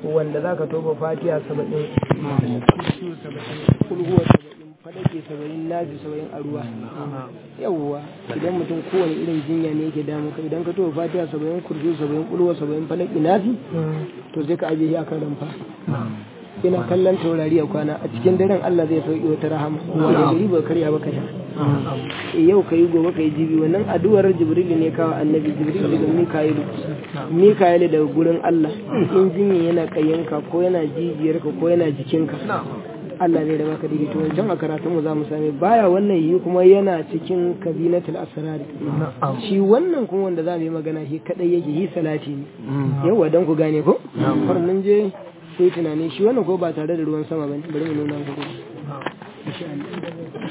wanda za ka toba fatiha saba'in kursu saba'in kulhuwa saba'in falake saba'in nazi saba'in a ruwa yawwa idan mutum kowane irin jinya ne yake damu ka idan ka toba fatiha saba'in kursu saba'in kulhuwa saba'in falake nazi to sai ka ajiye shi akan ramfa ina kallon taurari a kwana a cikin daren Allah zai sauki wata rahama wanda gari ba karya ba ka sha yau ka yi gobe ka yi jibi wannan addu'ar jibril ne kawo annabi jibril daga mika'ilu mika'ilu daga gurin Allah in jinya yana kayyanka ko yana jijiyarka ko yana jikinka Allah zai da baka daidaito wancan a karatun mu za mu same baya wannan yi kuma yana cikin kabinatul asrar shi wannan kuma wanda za mu yi magana shi kadai yake yi salati ne yawa dan ku gane ko har mun je sai tunani shi wannan ko ba tare da ruwan sama bane bari mu nuna muku insha Allah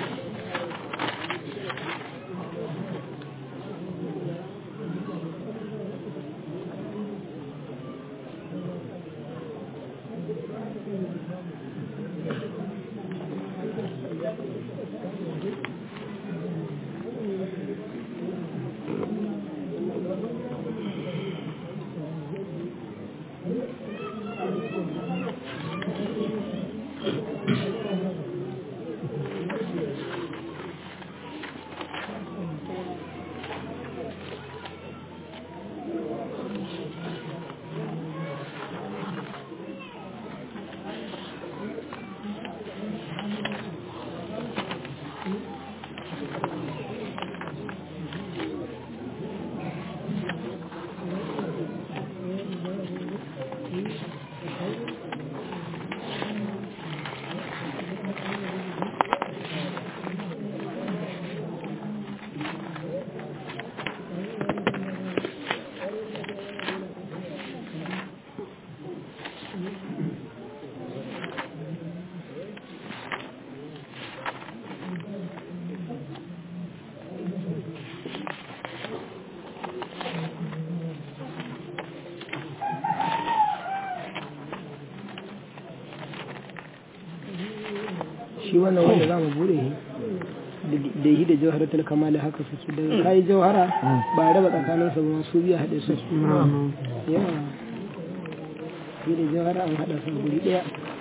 shi wannan wanda za mu bude da yi da jawharatul kamali haka suke da kai jawhara ba raba tsakanin su ba su biya haɗe su yawa yi da jawhara an haɗa su guri ɗaya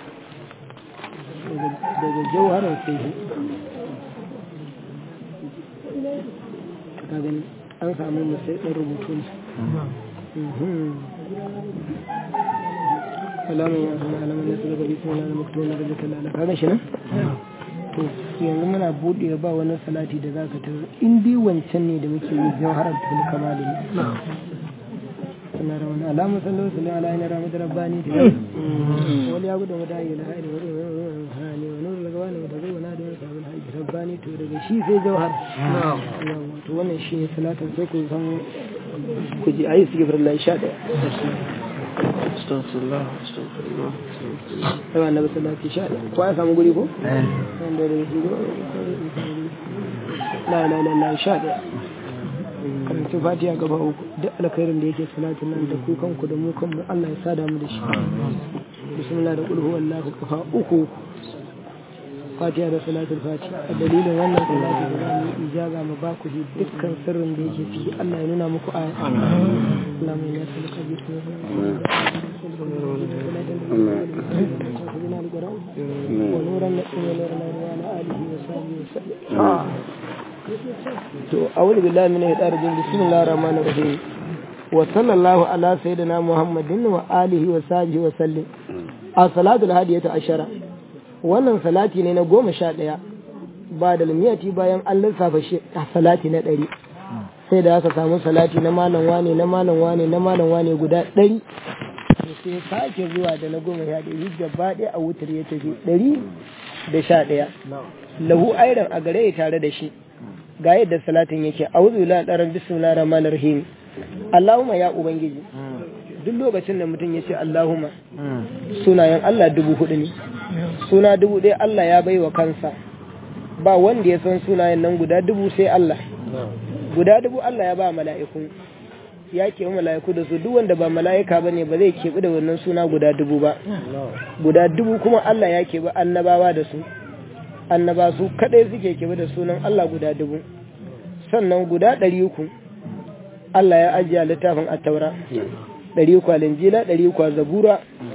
daga jawharar sai shi ka gani an samu musai ɗan rubutu ne alamun ya zama alamun ya tsoro gari kuma na maktuwa na rajata lalata kaga shi nan to yanzu muna buɗe ba wani salati da zaka tarar in dai wancan ne da muke yi jawharar tul kamali ne suna da wani alamun sallallahu alaihi wa alihi rahmat rabbani da wani ya gudu mata yi lahari wani hani wani nuru daga wani mata zuwa na da wani sabon haji rabbani to daga shi sai jawhar to wannan shi ne salatin sai ku san ku ji ayi su gifar Allah sha ɗaya Astaghfirullah, astaghfirullah. yawa na basu lafi sha ɗaya ko an samu guri ko? wanda da shi la la la la sha ɗaya karanta fatiha gaba uku duk alkhairin da yake salatin nan da ku kanku da mu kanmu Allah ya sada mu da shi bismillah da kulhu wallahu kafa uku fatiha da salatul fatiha a dalilin wannan salati da zamu yi ijaza mu ba ku dukkan sirrin da yake ciki Allah ya nuna muku aya Allah mai nasu da kabi ونورا نقيم نورنا وعلى آله وصحبه وسلم to a'udhu billahi minash shaitanir rajim bismillahir rahmanir rahim wa sallallahu ala sayyidina muhammadin wa alihi wa sahbihi wa sallim as-salatu al-hadiyatu ashara wannan salati ne na goma sha ɗaya ba da limiyati bayan an lissafa shi salati na ɗari sai da aka samu salati na malam wane na malam wane na malam wane guda ɗari sai sake zuwa da na goma sha ɗari gaba ɗaya a wutar ya tafi ɗari da sha ɗaya lahu airan a gare ya tare da shi ga yadda salatin yake a'udhu billahi ɗaran bismillahir rahmanir rahim Allahumma ya ubangiji duk lokacin da mutum ya ce Allahumma sunayen Allah dubu hudu ne suna dubu ɗaya Allah ya bai wa kansa ba wanda ya san sunayen nan guda dubu sai Allah guda dubu Allah ya ba mala'iku ya keɓi mala'iku da su duk wanda ba mala'ika ba ne ba zai keɓi da wannan suna guda dubu ba guda dubu kuma Allah ya keɓi annabawa da su annaba su kaɗai suke keɓi da sunan Allah guda dubu sannan guda ɗari uku Allah ya ajiye littafin a taura ɗari uku a linjila ɗari uku a zabura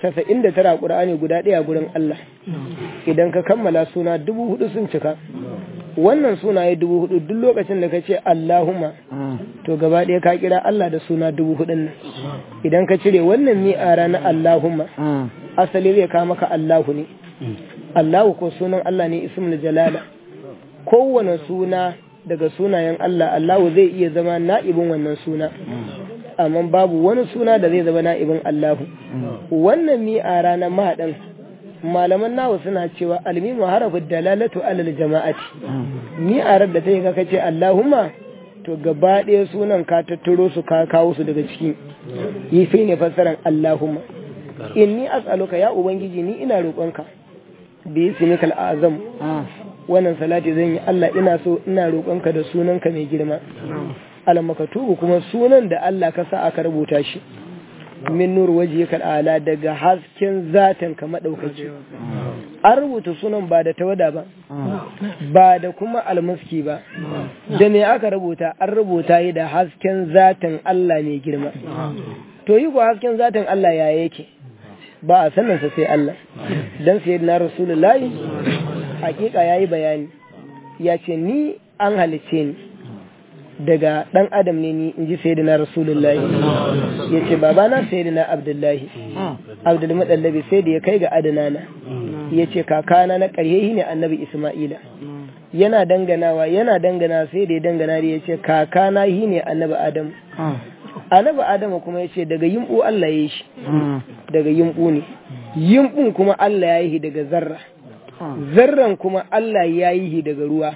casa'in da tara ƙur'ani guda ɗaya gurin Allah idan ka kammala suna dubu hudu sun cika wannan sunaye dubu hudu duk lokacin da ka ce Allahumma to gaba ɗaya ka kira Allah da suna dubu hudun nan idan ka cire wannan mi'ara na Allahumma asali zai kawo maka Allahu ne Allahu ko sunan Allah ne ismul jalala kowane suna daga sunayen Allah Allahu zai iya zama na'ibin wannan suna amma babu wani suna da zai zama na'ibin Allahu wannan mi'ara na mahaɗin malaman nawa suna cewa almimu harafin dalalatu alal jama'ati mi'arar da ta yi kaka ce Allahumma to gaba ɗaya sunan ka tattaro su ka kawo su daga ciki yi sai ne fassaran Allahumma inni as'aluka ya ubangiji ni ina roƙonka bi ismikal azam wannan salati zan yi Allah ina so ina roƙonka da sunanka mai girma al-makatubu kuma sunan da Allah ka sa aka rubuta shi min nur wajhika ala daga hasken zatin ka madaukaki an rubuta sunan ba da tawada ba ba da kuma almuski ba da me aka rubuta an rubuta yi da hasken zatin Allah mai girma to yi ko hasken zatin Allah ya yake ba a sanin sa sai Allah dan sayyidina rasulullahi hakika yayi bayani ya ce ni an halice ni daga ɗan adam ne ni in ji sayyidina rasulullahi ya ce babana sayyidina abdullahi abdul madallabi sai da ya kai ga adanana ya ce kakana na ƙarye ne annabi isma'ila yana danganawa yana dangana sai da ya dangana da ya ce kakana hi ne annabi adamu annabi adamu kuma ya ce daga yimbu Allah ya yi shi daga yimbu ne yimbun kuma Allah ya yi daga zarra zarran kuma Allah ya yi daga ruwa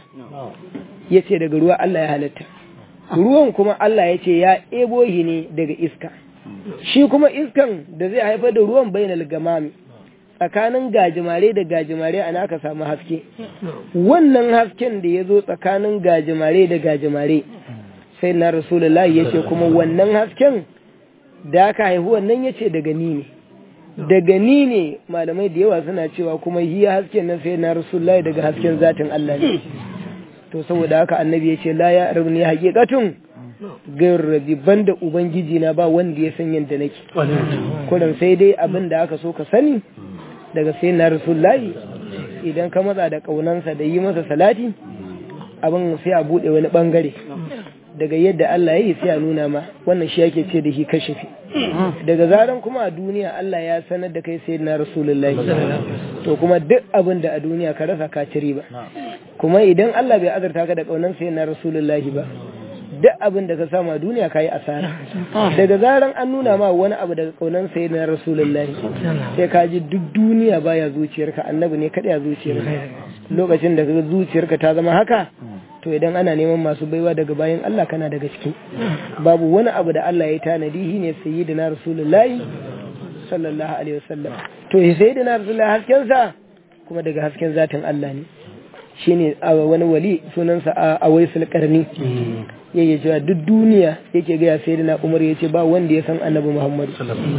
ya ce daga ruwa Allah ya halitta ruwan kuma Allah ya ce ya ebo shi ne daga iska shi kuma iskan da zai haifar da ruwan bainal gamami tsakanin gajimare da gajimare ana aka samu haske wannan hasken da ya zo tsakanin gajimare da gajimare sai na rasulullahi ya ce kuma wannan hasken da aka haihu wannan ya ce daga ni ne daga ni ne malamai da yawa suna cewa kuma hiya hasken nan sai na rasulullahi daga hasken zatin Allah ne to saboda haka annabi ya ce la ya rabni haqiqatun gair rabi banda ubangiji na ba wanda ya san yadda nake kullum sai dai abin da aka so ka sani daga sai na rasulullahi idan ka matsa da kaunansa da yi masa salati abin sai a bude wani bangare daga yadda Allah ya yi sai a nuna ma wannan shi yake ce da shi kashifi daga zaran kuma a duniya Allah ya sanar da kai sai na rasulullahi to kuma duk abin da a duniya ka rasa ka ci riba kuma idan Allah bai azurta ka da kaunan sai na rasulullahi ba duk abin da ka samu a duniya ka yi asara daga zaran an nuna ma wani abu daga kaunan sai na rasulullahi sai ka ji duk duniya baya zuciyarka annabi ne kaɗai a zuciyarka lokacin da ka zuciyarka ta zama haka to idan ana neman masu baiwa daga bayan Allah kana daga ciki babu wani abu da Allah ya tanadi shi ne sayyidina rasulullahi sallallahu alaihi wasallam to sayyidina rasulullahi hasken sa kuma daga hasken zatin Allah ne shine wani wali sunansa a waisul karni yake cewa duk duniya yake ga sayyidina Umar yace ba wanda ya san Annabi Muhammad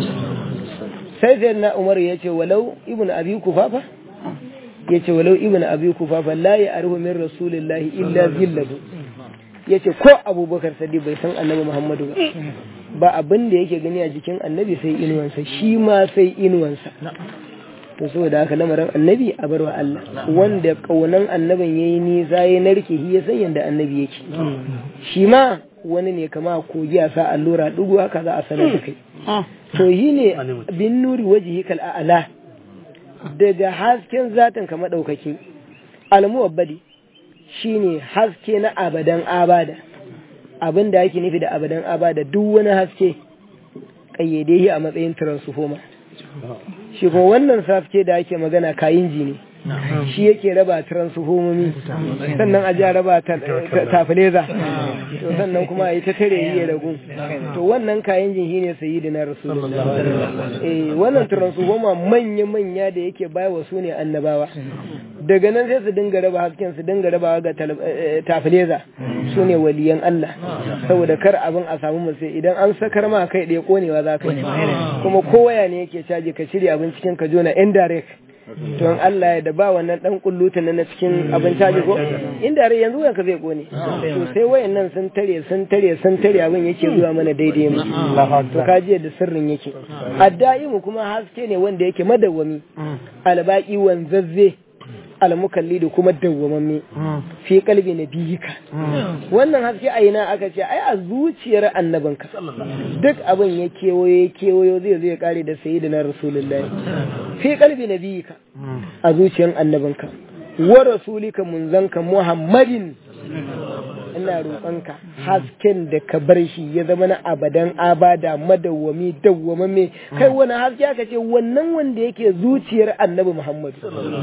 sai sayyidina Umar yace walau ibnu abi kufafa ya ce walau ibn abi kufafa la ya arhu min rasulillahi illa zillahu ya ce ko abubakar sadi bai san annabi muhammadu ba ba abin da yake gani a jikin annabi sai inuwansa shi ma sai inuwansa to saboda haka lamarin annabi a barwa Allah wanda kaunan annabin yayi nisa ya narke shi ya san yanda annabi yake shi ma wani ne kama kogi a sa allura dugu haka za a sanar da kai to yi ne bin nuri wajihi kal a'la daga hasken zatin ka maɗaukaki almuwabbadi shine haske na abadan abada abin da ake nufi da abadan abada duk wani haske ƙayyade shi a matsayin transformer shi ko wannan haske da ake magana kayin ji ne shi yake raba transformomi sannan a ja raba tafileza to sannan kuma a yi ta tare yi ragu to wannan kayan jin ne sayi da na rasulullah eh wannan transformer manya-manya da yake baya wa su ne annabawa daga nan sai su dinga raba hasken su dinga raba ga tafileza su ne waliyan Allah saboda kar abin a samu musu idan an sakar ma kai ɗaya konewa za ka yi kuma kowaya ne yake caji ka shirya abin cikin ka jona indirect to in Allah ya da ba wannan dan kulluta na cikin abin caji ko inda rai yanzu ka zai kone to sai wayannan sun tare sun tare sun tare abin yake zuwa mana daidai mu to kaji da sirrin yake addaimu kuma haske ne wanda yake madawwami albaki wanzazze almukalli da kuma dawwamamme fi kalbi na biyika wannan haske a ina aka ce ai a zuciyar annabinka duk abin ya kewayo ya kewayo zai zai kare da sayyidina rasulullahi fi kalbi na biyika a zuciyar annabinka wa rasulika munzanka muhammadin ina roƙonka hasken da ka bar shi ya zama na abadan abada madawwami dawwamamme kai wani haske aka ce wannan wanda yake zuciyar annabi muhammadu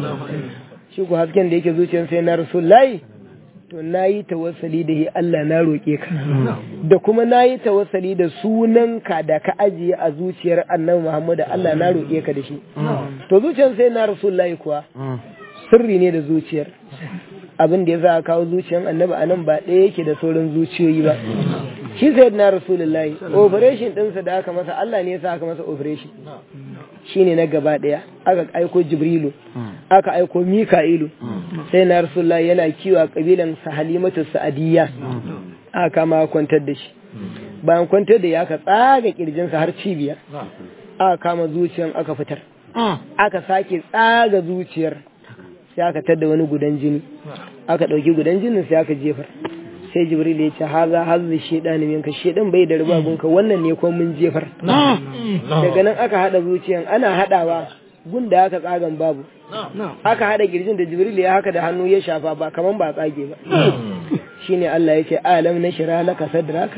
shi ku hasken da yake zuciyar sai na rasulullahi to na yi tawassali da shi Allah na roƙe ka da kuma na yi tawassali da sunanka da ka ajiye a zuciyar annabi Muhammad Allah na roƙe ka da shi to zuciyar sai na rasulullahi kuwa sirri ne da zuciyar abin da ya za a kawo zuciyar annabi anan ba ɗaya yake da sauran zuciyoyi ba shi sai na rasulullahi operation ɗinsa da aka masa Allah ne ya sa aka masa operation shine na gaba ɗaya aka aiko jibrilu aka aiko mika'ilu sai na rasulullah yana kiwa kabilan sa halimatu sa'adiyya aka kama kwantar da shi bayan kwantar da ya aka tsaga kirjinsa har cibiya aka kama zuciyar aka fitar aka sake tsaga zuciyar sai aka tadda wani gudan jini aka ɗauki gudan jinin sai aka jefar sai jibril ya ce haza hazzi shedani minka shedan bai da rubabunka wannan ne ko mun jefar daga nan aka hada zuciyan ana hadawa gunda aka tsagan babu aka hada girjin da jibril ya haka da hannu ya shafa ba kaman ba tsage ba shine Allah ya ce alam na shira laka sadraka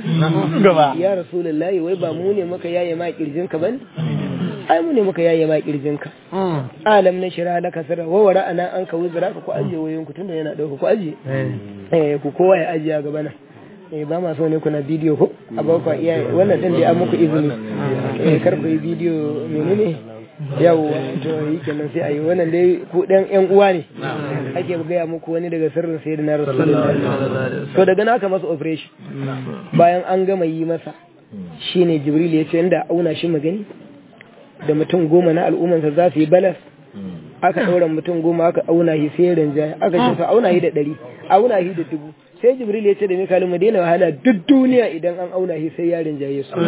ya rasulullahi wai ba mu ne muka yaye ma kirjin ka bane ai mu ne muka yaye ma kirjin ka alam na shira laka sadra wa wara ana an ka wuzra ka ku aje wayoyin ku tunda yana dauka ku aje eh ku kowa ya aje a gaba nan eh ba ma so ne kuna bidiyo ko a ba ku iya wannan din da an muku izini eh kar ku yi bidiyo menene yau to yi kenan sai a yi wannan dai ku dan yan uwa ne ake gaya muku wani daga sirrin sai na rasulullahi to daga na aka masa operation bayan an gama yi masa shine jibril ya ce inda auna shi magani da mutum goma na al'ummansa za su yi balas aka ɗaura mutum goma aka auna shi sai rinjaya aka ce auna shi da ɗari auna shi da dubu sai jibril ya ce da mikalu mu daina wahala duk duniya idan an auna shi sai ya rinjaye su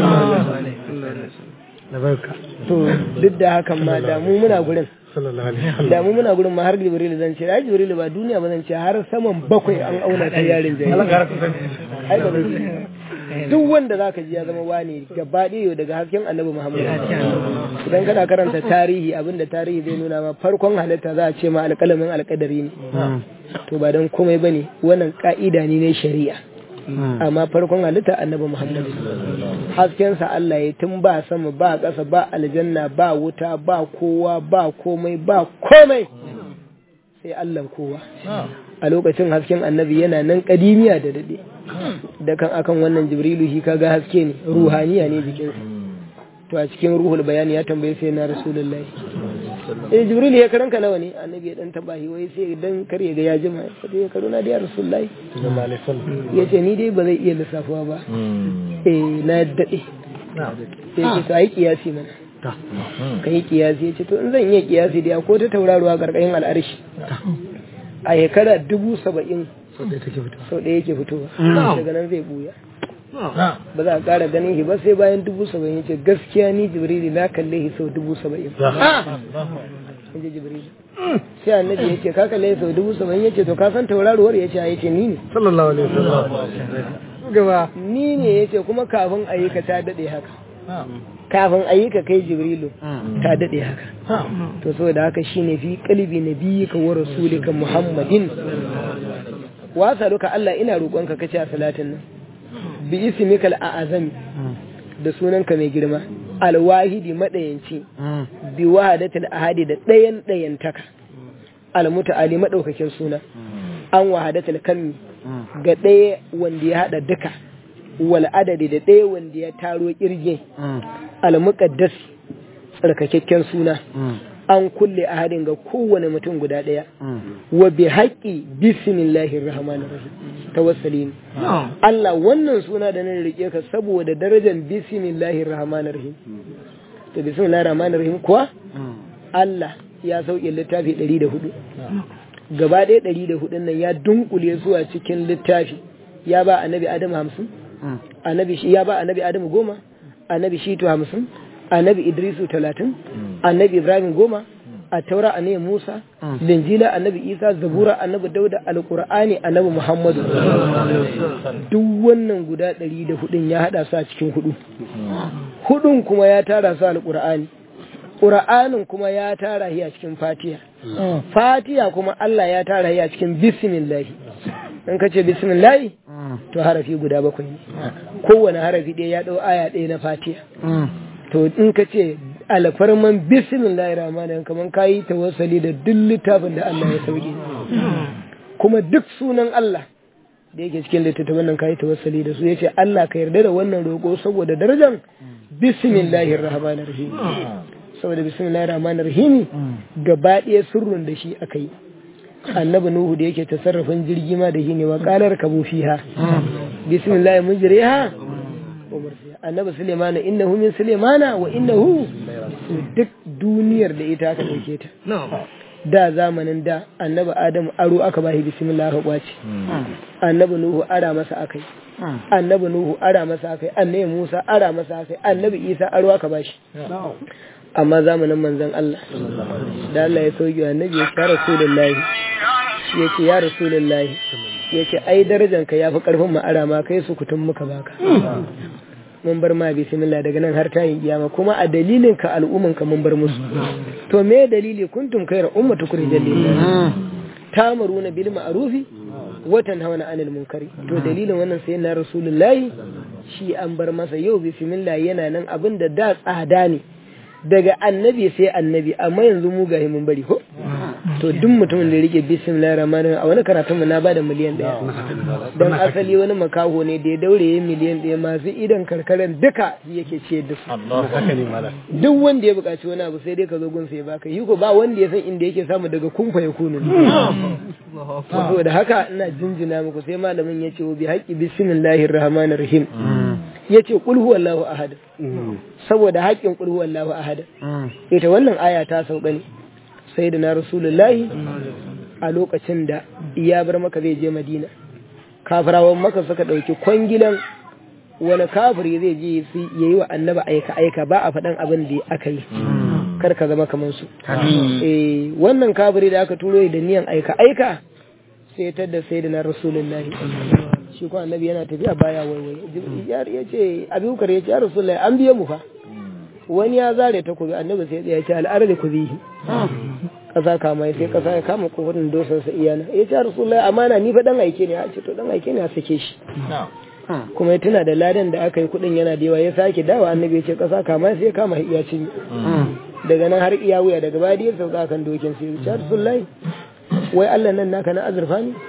to duk da hakan ma da mu muna gurin da mu muna gurin ma har jibril zan ce ai jibril ba duniya ba zan ce har saman bakwai an auna sai ya rinjaye ai ba duk wanda zaka ji ya zama wani gaba ɗaya daga hasken annabi Muhammad idan kana karanta tarihi abinda tarihi zai nuna ma farkon halitta za a ce ma alƙalamin alƙadari ne to ba don komai bane wannan ka'ida ne na shari'a amma farkon halitta annabi Muhammad haskensa Allah ya tun ba sama ba ƙasa ba aljanna ba wuta ba kowa ba komai ba komai sai Allah kowa a lokacin hasken annabi yana nan kadimiya da dade da kan akan wannan jibrilu shi kaga haske ne ruhaniya ne jikin to a cikin ruhul bayani ya tambaye sai na rasulullahi eh jibril ya karanka nawa ne annabi ya dan taba shi wai sai dan kar ya ga ya jima sai ya karuna da ya rasulullahi ya ce ni dai ba zai iya lissafuwa ba eh na dade sai ce to ai kiyasi mana ka yi kiyasi ya ce to in zan iya kiyasi da ko ta tauraruwa karkashin al'arshi a shekara dubu saba'in sau ɗaya yake fitowa daga nan zai buya ba za a ƙara ganin shi ba sai bayan dubu saba'in ya ce gaskiya ni jibrili na kalle shi sau dubu saba'in in ji jibrili sai annabi ya ce ka kalle sau dubu saba'in ya ce to ka san tauraruwar ya ce ya ce ni ne sallallahu alaihi wasallam gaba ni ne ya ce kuma kafin a yi ka ta daɗe haka kafin a yi ka kai jibrilu ta daɗe haka to saboda haka shine fi kalbi nabiyyika wa rasulika muhammadin wasa duka Allah ina roƙonka kace a salatin nan bi ismikal a'azami da sunanka mai girma alwahidi madayanci bi wahadatul ahadi da ɗayan ɗayantaka almuta'ali madaukakin suna an wahadatul kammi ga ɗaya wanda ya hada duka wal adadi da ɗaya wanda ya taro kirge almuqaddas tsarkakakken suna an kulle ahadin ga kowane mutum guda ɗaya wa bi haƙƙi bismillahir rahmanir rahim tawassali ne Allah wannan suna da nan rike ka saboda darajar bismillahir rahmanir rahim to bismillahir rahmanir rahim kuwa Allah ya sauke littafi ɗari da hudu gaba ɗaya ɗari da hudun nan ya dunkule zuwa cikin littafi ya ba annabi adamu hamsin annabi shi ya ba annabi adamu goma annabi shitu hamsin annabi idrisu talatin annabi ibrahim goma a taura annabi musa linjila annabi isa zabura annabi dauda alqur'ani annabi muhammadu duk wannan guda ɗari da hudun ya haɗa su a cikin hudu hudun kuma ya tara su alqur'ani ƙura'anin kuma ya tara shi a cikin fatiha fatiha kuma Allah ya tara shi a cikin bismillahi in ka ce bismillahi to harafi guda bakwai ne kowane harafi ɗaya ya ɗau aya ɗaya na fatiha to in ka ce alfarman bismillahi rahmanin kamar ka yi tawassali da duk littafin da Allah ya sauke kuma duk sunan Allah da yake cikin littattafan nan ka yi tawassali da su ya ce Allah ka yarda da wannan roƙo saboda darajar bismillahir rahmanir rahim saboda bismillahir rahmanir rahim gaba ɗaya sirrin da shi aka yi annabi nuhu da yake tasarrafin jirgi ma da shi ne wa qalar kabu fiha bismillah mujriha annabi suleiman innahu min suleimana wa innahu duk duniyar da ita aka dauke ta da zamanin da annabi adamu aro aka bashi bismillah aka kwace annabi nuhu ara masa akai annabi nuhu ara masa akai annabi musa ara masa akai annabi isa aro aka bashi amma zamanin manzon Allah da Allah ya sauki annabi ya ce ya rasulullahi ya ce ya rasulullahi ya ce ai darajanka ya fi karfin ma'ara ma kai su kutun muka baka mun bar ma bismillah daga nan har tayin kiyama kuma a dalilin ka al'umman ka mun bar musu to me dalili kuntum khayra ummatu kurjal lillah tamaruna bil ma'rufi wa tanhauna 'anil munkari to dalilin wannan sai na rasulullahi shi an bar masa yau bismillah yana nan abinda da tsada ne daga annabi sai annabi amma yanzu mu gahi mun bari ko to duk mutumin da rike bismillahir rahmanir a wani karatun mu na bada miliyan daya dan asali wani makaho ne da ya daure yin miliyan daya masu idan karkaran duka yake ciyar da su duk wanda ya buƙaci wani abu sai dai ka zo gun sai baka yi ko ba wanda ya san inda yake samu daga kumfa ya kunu saboda haka ina jinjina muku sai malamin ya ce bi haƙi bismillahir rahmanir rahim ya ce ƙul huwallahu ahad saboda haƙƙin ƙul huwallahu ahad ita wannan aya ta sauka ne sai da na rasulullahi a lokacin da ya bar maka zai je madina kafirawan maka suka ɗauki kwangilan wani kafiri zai je ya yi wa annaba aika aika ba a faɗan abin da aka yi kar ka zama kamar su wannan kafiri da aka turo da niyan aika aika sai ta da sai da na rasulullahi shi ko annabi yana tafiya baya waiwai ya ce abubakar ya ce ya rasulullahi an biye mu fa wani ya zare ta kubi annabi sai ya ce al'arzi ku bihi kasa kama sai kasa ya kama kofatin dosar sa iyana ya ce ya rasulullahi amana ni fa dan aike ne a ce to dan aike ne a sake shi kuma ya tuna da ladan da aka yi kudin yana da yawa ya sake dawa annabi ya ce kasa kama sai ya kama iya cinye daga nan har iya wuya daga baya ya sauka kan dokin sai ya ce ya rasulullahi wai Allah nan naka na azurfa ne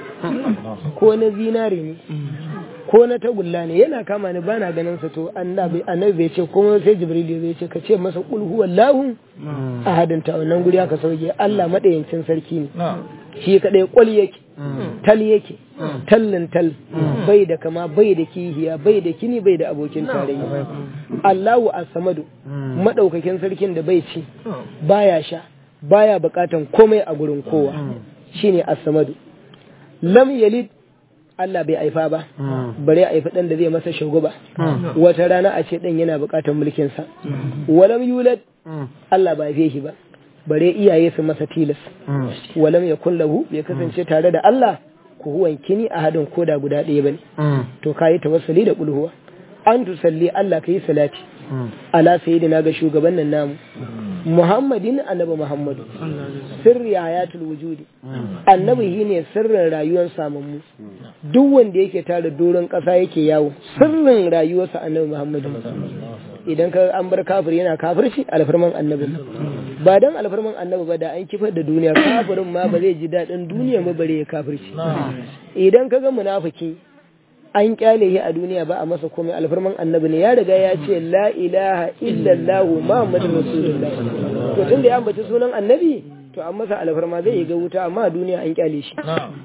ko na zinare ne ko na tagulla ne yana kama ni bana ganin sa to annabi annabi bai ce kuma sai jibril zai ce ka ce masa qul huwallahu ahadin ta wannan guri aka sauke Allah madayancin sarki ne shi kadai kwal yake tal yake tallin tal bai da kama bai da kihiya bai da kini bai da abokin tarayya Allahu as-samadu madaukakin sarkin da bai ci baya sha baya bukatan komai a gurin kowa shine as-samadu lam yalid Allah bai aifa ba bare a aifi dan da zai masa shugaba wata rana a ce dan yana bukatar mulkin sa walam yulad Allah ba haife shi ba bare iyaye su masa tilas walam yakun lahu bai kasance tare da Allah ku huwan kini a hadin koda guda ɗaya bane to kayi tawassuli da kulhuwa an tusalli Allah kai salati ala sayyidina ga shugaban nan namu Muhammadin annabi Muhammadu sirri hayatul wujudi annabi shi ne sirrin rayuwar samammu duk wanda yake tare doron ƙasa yake yawo sirrin rayuwarsa annabi Muhammadu idan ka an bar kafir yana kafirci alfarman annabi ba dan alfarman annabi ba da an kifar da duniya kafirin ma ba zai ji daɗin duniya ba bare ya kafirci idan ka ga munafiki an kyale shi a duniya ba a masa komai alfarman annabi ne ya riga ya ce la ilaha illallah muhammadur rasulullah to tunda ya ambaci sunan annabi to an masa alfarma zai yi ga wuta amma a duniya an kyale shi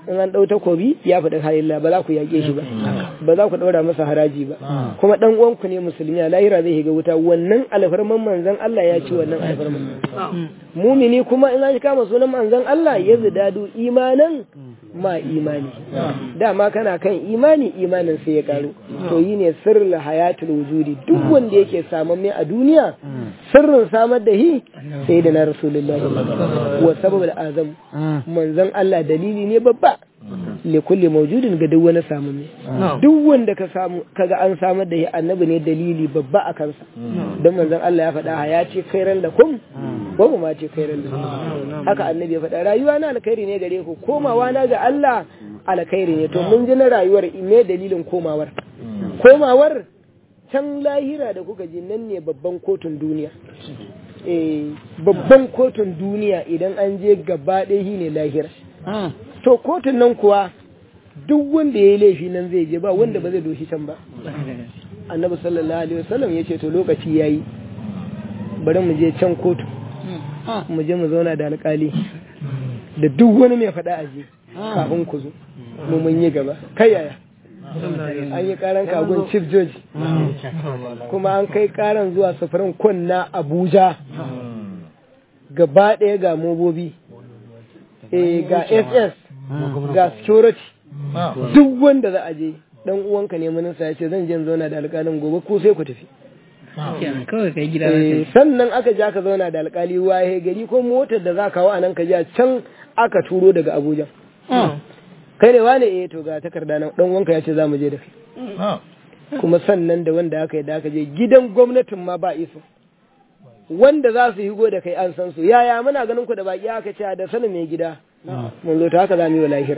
in an ɗau takobi ya faɗi halillah ba za ku yaƙe shi ba ba za ku ɗaura masa haraji ba kuma ɗan uwanku ne musulmi a lahira zai shiga wuta wannan alfarman manzon Allah ya ci wannan alfarman mumini kuma in an kama sunan manzon Allah ya zidadu imanan ma imani dama kana kan imani imanin sai ya karu to yi ne sirrul hayatul wujudi duk wanda yake samun mai a duniya sirrin samar da hi sai da na rasulullahi wa sababul azam manzon Allah dalili ne babba li kulli mawjudin ga duk wani samu ne duk wanda ka samu kaga an samar da shi annabi ne dalili babba a kansa don manzon Allah ya faɗa ya ce khairan lakum wa ma ce khairan lakum haka annabi ya faɗa rayuwa na alkhairi ne gare ku komawa na ga Allah alkhairi ne to mun ji na rayuwar me dalilin komawar komawar can lahira da kuka ji nan ne babban kotun duniya eh babban kotun duniya idan an je gaba ɗaya ne lahira to kotun nan kuwa duk wanda ya yi laifi nan zai je ba wanda ba zai doshi can ba annabi sallallahu alaihi wasallam ya ce to lokaci ya yi bari mu je can kotu mu je mu zauna da alkali da duk wani mai faɗa aje kafin ku zo mu mun yi gaba kai yaya an yi karan kagun chief judge kuma an kai karan zuwa sufurin kunna abuja gaba ɗaya ga mobobi ga ss ga security duk wanda za a je dan uwanka ne minista ya ce zan je zauna da alƙalin gobe ko sai ku tafi kawai kai gida sannan aka ja ka zauna da alƙali waye gari ko motar da za kawo a nan ka ja can aka turo daga abuja kai ne wane eh to ga takarda nan dan uwanka ya ce za mu je da kai kuma sannan da wanda aka yi da aka je gidan gwamnatin ma ba iso wanda za su higo da kai an san su yaya muna ganin ku da baki aka ce da sanin mai gida mun zo ta haka za mu yi wa lahira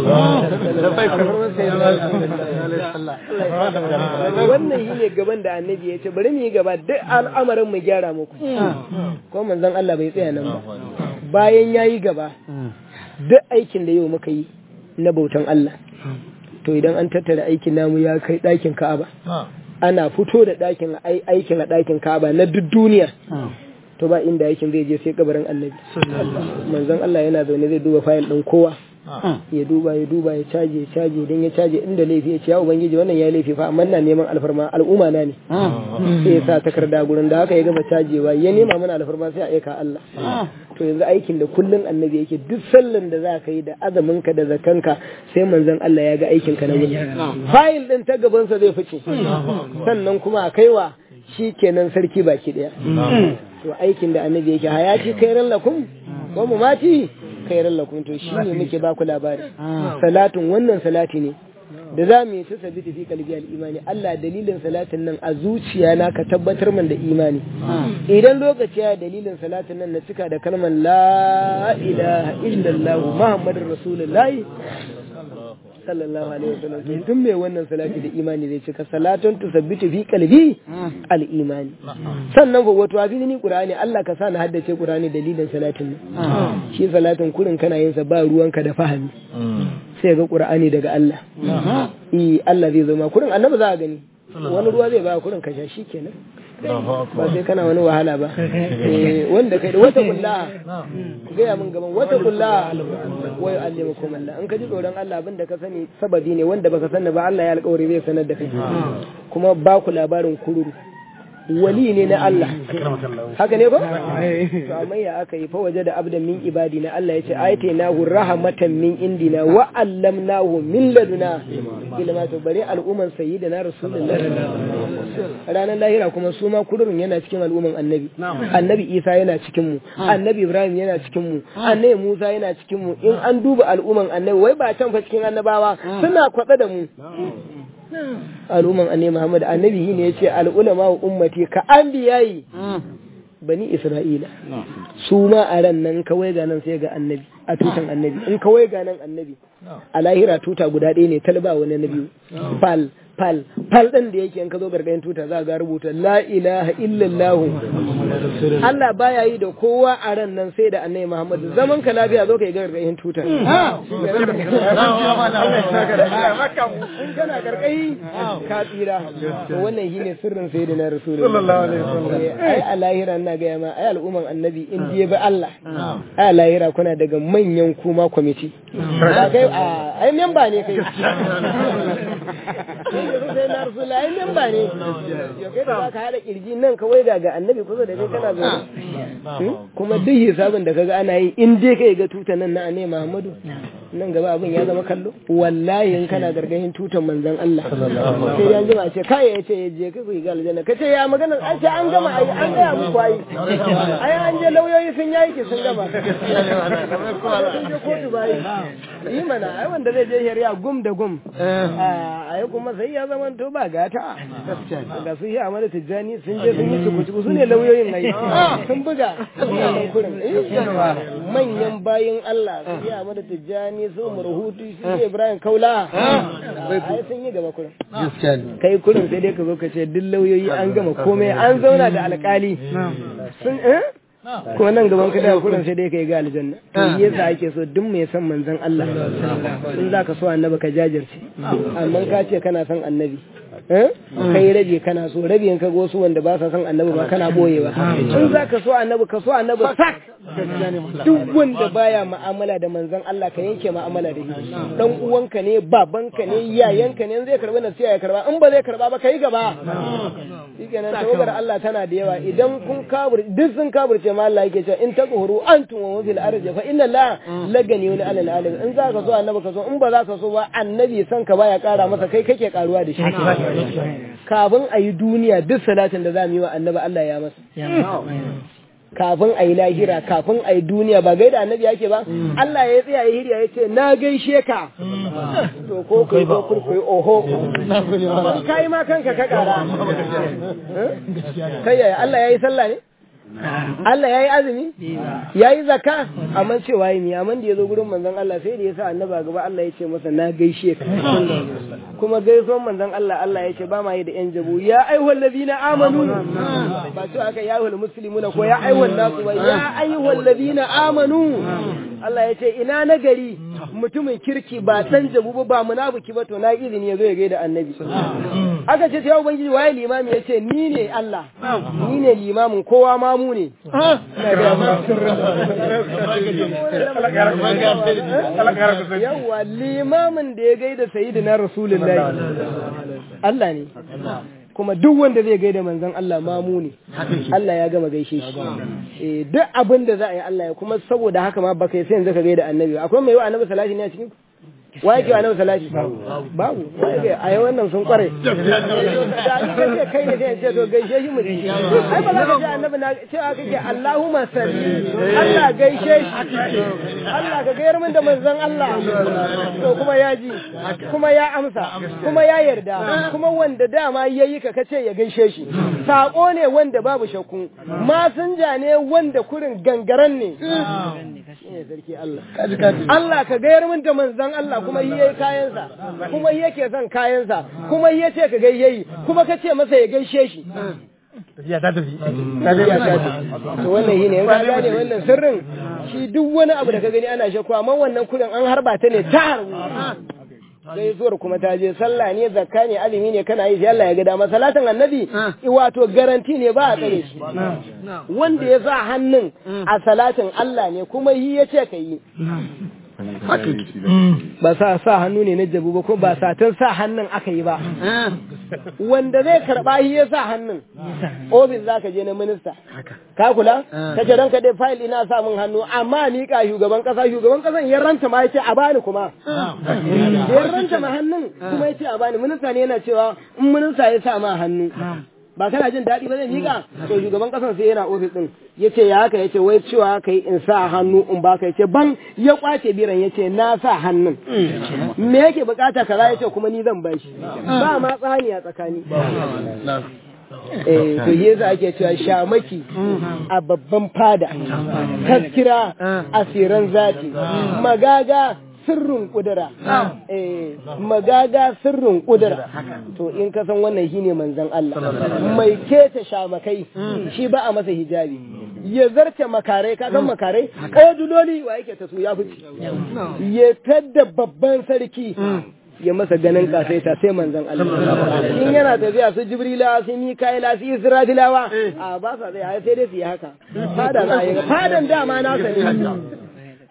wannan shi ne gaban da annabi ya ce bari mu yi gaba duk al'amarin mu gyara muku ko manzon Allah bai tsaya nan ba bayan ya yi gaba duk aikin da yau muka yi na bautan Allah to idan an tattara aikin namu ya kai ɗakin Ka'aba ana fito da ɗakin aikin a ɗakin Ka'aba na duk duniya to ba inda aikin zai je sai kabarin annabi manzon Allah yana zaune zai duba fayil ɗin kowa ya duba ya duba ya caje ya caje idan ya caje inda laifi ya ce ya ubangiji wannan ya laifi fa amma na neman alfarma al'umma na ne sai ya sa takarda gurin da haka ya gama cajewa ya nema mana alfarma sai a aika Allah to yanzu aikin da kullun annabi yake duk sallan da za ka yi da azamin ka da zakanka sai manzon Allah ya ga aikin ka na wuni fayil din ta gaban sa zai fice sannan kuma a kaiwa shikenan sarki baki daya to aikin da annabi yake hayati kairan lakum wa mati kairan lakum to shine muke ba ku labari salatun wannan salati ne da za mu yi ta sabiti fi kalbi al-imani Allah dalilin salatin nan a zuciya na ka tabbatar man da imani idan lokaci ya dalilin salatin nan na cika da kalmar la ilaha illallah muhammadur rasulullahi sallallahu alaihi wasallam to tun mai wannan salati da imani zai cika salatun tusabbitu fi qalbi al imani sannan ko wato abin ni qur'ani Allah ka sa na haddace qur'ani dalilin salatin nan shi salatin kurin kana yin sa ba ruwanka da fahimi sai ga qur'ani daga Allah eh Allah zai zama kurin annabi za a gani wani ruwa zai ba kurin ka sha shikenan ba sai kana wani wahala ba wanda kai da wata kulla ku gaya min gaban wata kulla wai allimakum Allah in ka ji tsoron Allah abin da ka sani sababi ne wanda baka sani ba Allah ya alƙawari zai sanar da kai kuma ba ku labarin kururu wali ne na Allah haka ne ko to amma ya aka yi fa waje da abdan min ibadina Allah ya ce ayatainahu rahmatan min indina wa allamnahu min laduna ilma to bare al'umman sayyidina rasulullahi ranar lahira kuma su ma kudurin yana cikin al'umman annabi annabi Isa yana cikin mu annabi Ibrahim yana cikin mu annabi Musa yana cikin mu in an duba al'umman annabi wai ba can fa cikin annabawa suna kwatsa da mu al'umman annabi Muhammad annabi ne yace al'ulama wa ummati ka anbiyayi bani Isra'ila su ma a ran nan kawai ga nan sai ga annabi a tutan annabi in kawai ga nan annabi a lahira tuta guda ɗaya ne talba wani na biyu fal fal fal ɗin da yake in ka zo gargayin tuta za ga rubuta la ilaha illallah Allah baya yi da kowa a ran nan sai da annabi Muhammad zaman ka lafiya zo ka yi gargayin tuta in kana gargayi ka tsira to wannan shine sirrin sayyidina rasulullahi sallallahu alaihi wasallam ai a lahira ina ga ma ai al'umman annabi in je ba Allah ai a lahira kuna daga manyan kuma kwamiti ba kai a ai memba ne kai sai na rasula ai memba ne ya kai da zaka hada kirji nan kawai ga ga annabi kusa da kai kana zo kuma duk hisabin da kaga ana yi in dai kai ga tutan nan na annabi Muhammadu nan gaba abin ya zama kallo wallahi in kana gargahin tutan manzon Allah sai ya jima ce kai ya ce je ka ku ga aljanna kace ya magana an ce an gama ai an ga muku ai ai an je lauyoyi sun yayi ki sun gama sun je kotu bai yi mana ai wanda zai je shari'a gum da gum ai kuma sai ya zama to ba gata ga su yi amana tijjani sun je sun yi tukutuku su ne lauyoyin ai sun buga manyan bayin Allah su yi amana tijjani su murhutu su yi ibrahim kaula ai sun yi gaba kurin kai kurin sai dai ka zo ka ce duk lauyoyi an gama komai an zauna da alkali sun eh kuma nan gaban ka daga kurin sai dai kai ga aljanna to yasa ake so duk mai son manzon Allah in zaka so annabi ka jajirce amma ka ce kana son annabi kai rabi kana so rabi in ka ga wasu wanda ba sa son annabi ba kana boyewa in za ka so annabi ka so annabi sak duk wanda baya mu'amala da manzon Allah ka yanke mu'amala da shi dan uwanka ne babanka ne yayanka ne zai karbi nasiha ya karba in ba zai karba ba kai gaba shikenan tawagar Allah tana da yawa idan kun kabur duk sun kaburce ma Allah yake cewa in taqhuru antum wa fil ardi fa inna la lagani wal alal alim in za ka so annabi ka so in ba za ka so ba annabi san ka baya kara masa kai kake karuwa da shi kafin a yi duniya duk salatin da za mu yi wa annabi Allah ya masa kafin a yi lahira kafin a yi duniya ba gaida annabi yake ba Allah ya tsaya ya hirya ya ce na gaishe ka to ko kai ko kurkuri oho kai ma kanka ka kara kai yaya Allah ya yi sallah ne Allah ya yi azumi ya yi zaka amma cewa yi mi amma da ya zo gurin manzon Allah sai da ya sa annaba gaba Allah ya ce masa na gaishe ka kuma gaisuwan manzon Allah Allah ya ce ba ma yi da yan jabu ya ayyuhal ladina amanu ba to aka ya ayyuhal muslimuna ko ya ayyuhal nasu ba ya ayyuhal ladina amanu Allah ya ce ina nagari mutumin kirki ba dan jabu ba ba munafiki ba to na izini ya zo ya gaida annabi aka ce ta ubangiji waye limami ya ce ni ne Allah ni ne limamin kowa ma mu ne yawa limamin da ya gaida sayyidina rasulullahi Allah ne kuma duk wanda zai gaida manzon Allah mamu ne Allah ya gama gaishe shi eh duk abin da za a yi Allah ya kuma saboda haka ma baka sai yanzu ka gaida annabi akwai mai yi annabi salati ne a cikin wa yake wa nabi salati babu wa yake a yi wannan sun kware da ni kace kai ne sai ce to gaishe shi mu ai ba za ka ce annabi na cewa kake Allahumma salli Allah gaishe shi Allah ka gayar min da manzon Allah to kuma ya ji kuma ya amsa kuma ya yarda kuma wanda dama yayi ka kace ya gaishe shi sako ne wanda babu shakku masinja ne wanda kurin gangaran ne sarki Allah Allah ka gayar min da manzon Allah kuma yi yayi kayansa kuma yi yake son kayansa kuma yi yace ka gayyayi kuma ka ce masa ya gaishe shi tafiya ta tafi to wannan shine in ka gane wannan sirrin shi duk wani abu da ka gani ana shakku amma wannan kudin an harba ta ne ta harbu gaisuwar kuma ta je sallah ne zakka ne azumi ne kana yi sai Allah ya ga dama salatin annabi wato garanti ne ba a tsare shi wanda ya sa hannun a salatin Allah ne kuma yi ya ce ka yi ba sa sa hannu ne na jabu ba ko ba satan sa hannun aka yi ba wanda zai karba shi ya sa hannun ofis za ka je na minista ka kula ka ce ranka dai fayil ina sa min hannu amma miƙa shugaban ƙasa shugaban ƙasan ya ranta ma ya ce a bani kuma ya ranta ma hannun kuma ya ce a bani minista ne yana cewa in minista ya sa ma hannu ba kana jin daɗi ba zai miƙa to shugaban ƙasar sai yana ofis ɗin ya ce ya haka ya ce wai cewa haka yi in sa hannu in baka ya ce ban ya kwace biran ya ce na sa hannun me yake bukata kaza ya ce kuma ni zan bashi ba ma tsani a tsakani eh to yasa ake cewa shamaki a babban fada taskira asiran zati magaga sirrin kudura eh magaga sirrin kudura to in ka san wannan shine manzon Allah mai keta shamakai shi ba a masa hijabi ya zarce makarai ka san makarai koduloli wa yake ta su ya fice ya tadda babban sarki ya masa ganin kasaita sai manzon Allah in yana tafiya su jibrila su mikaila su israfilawa a ba sa zai sai dai su yi haka fada na yi fadan dama na sani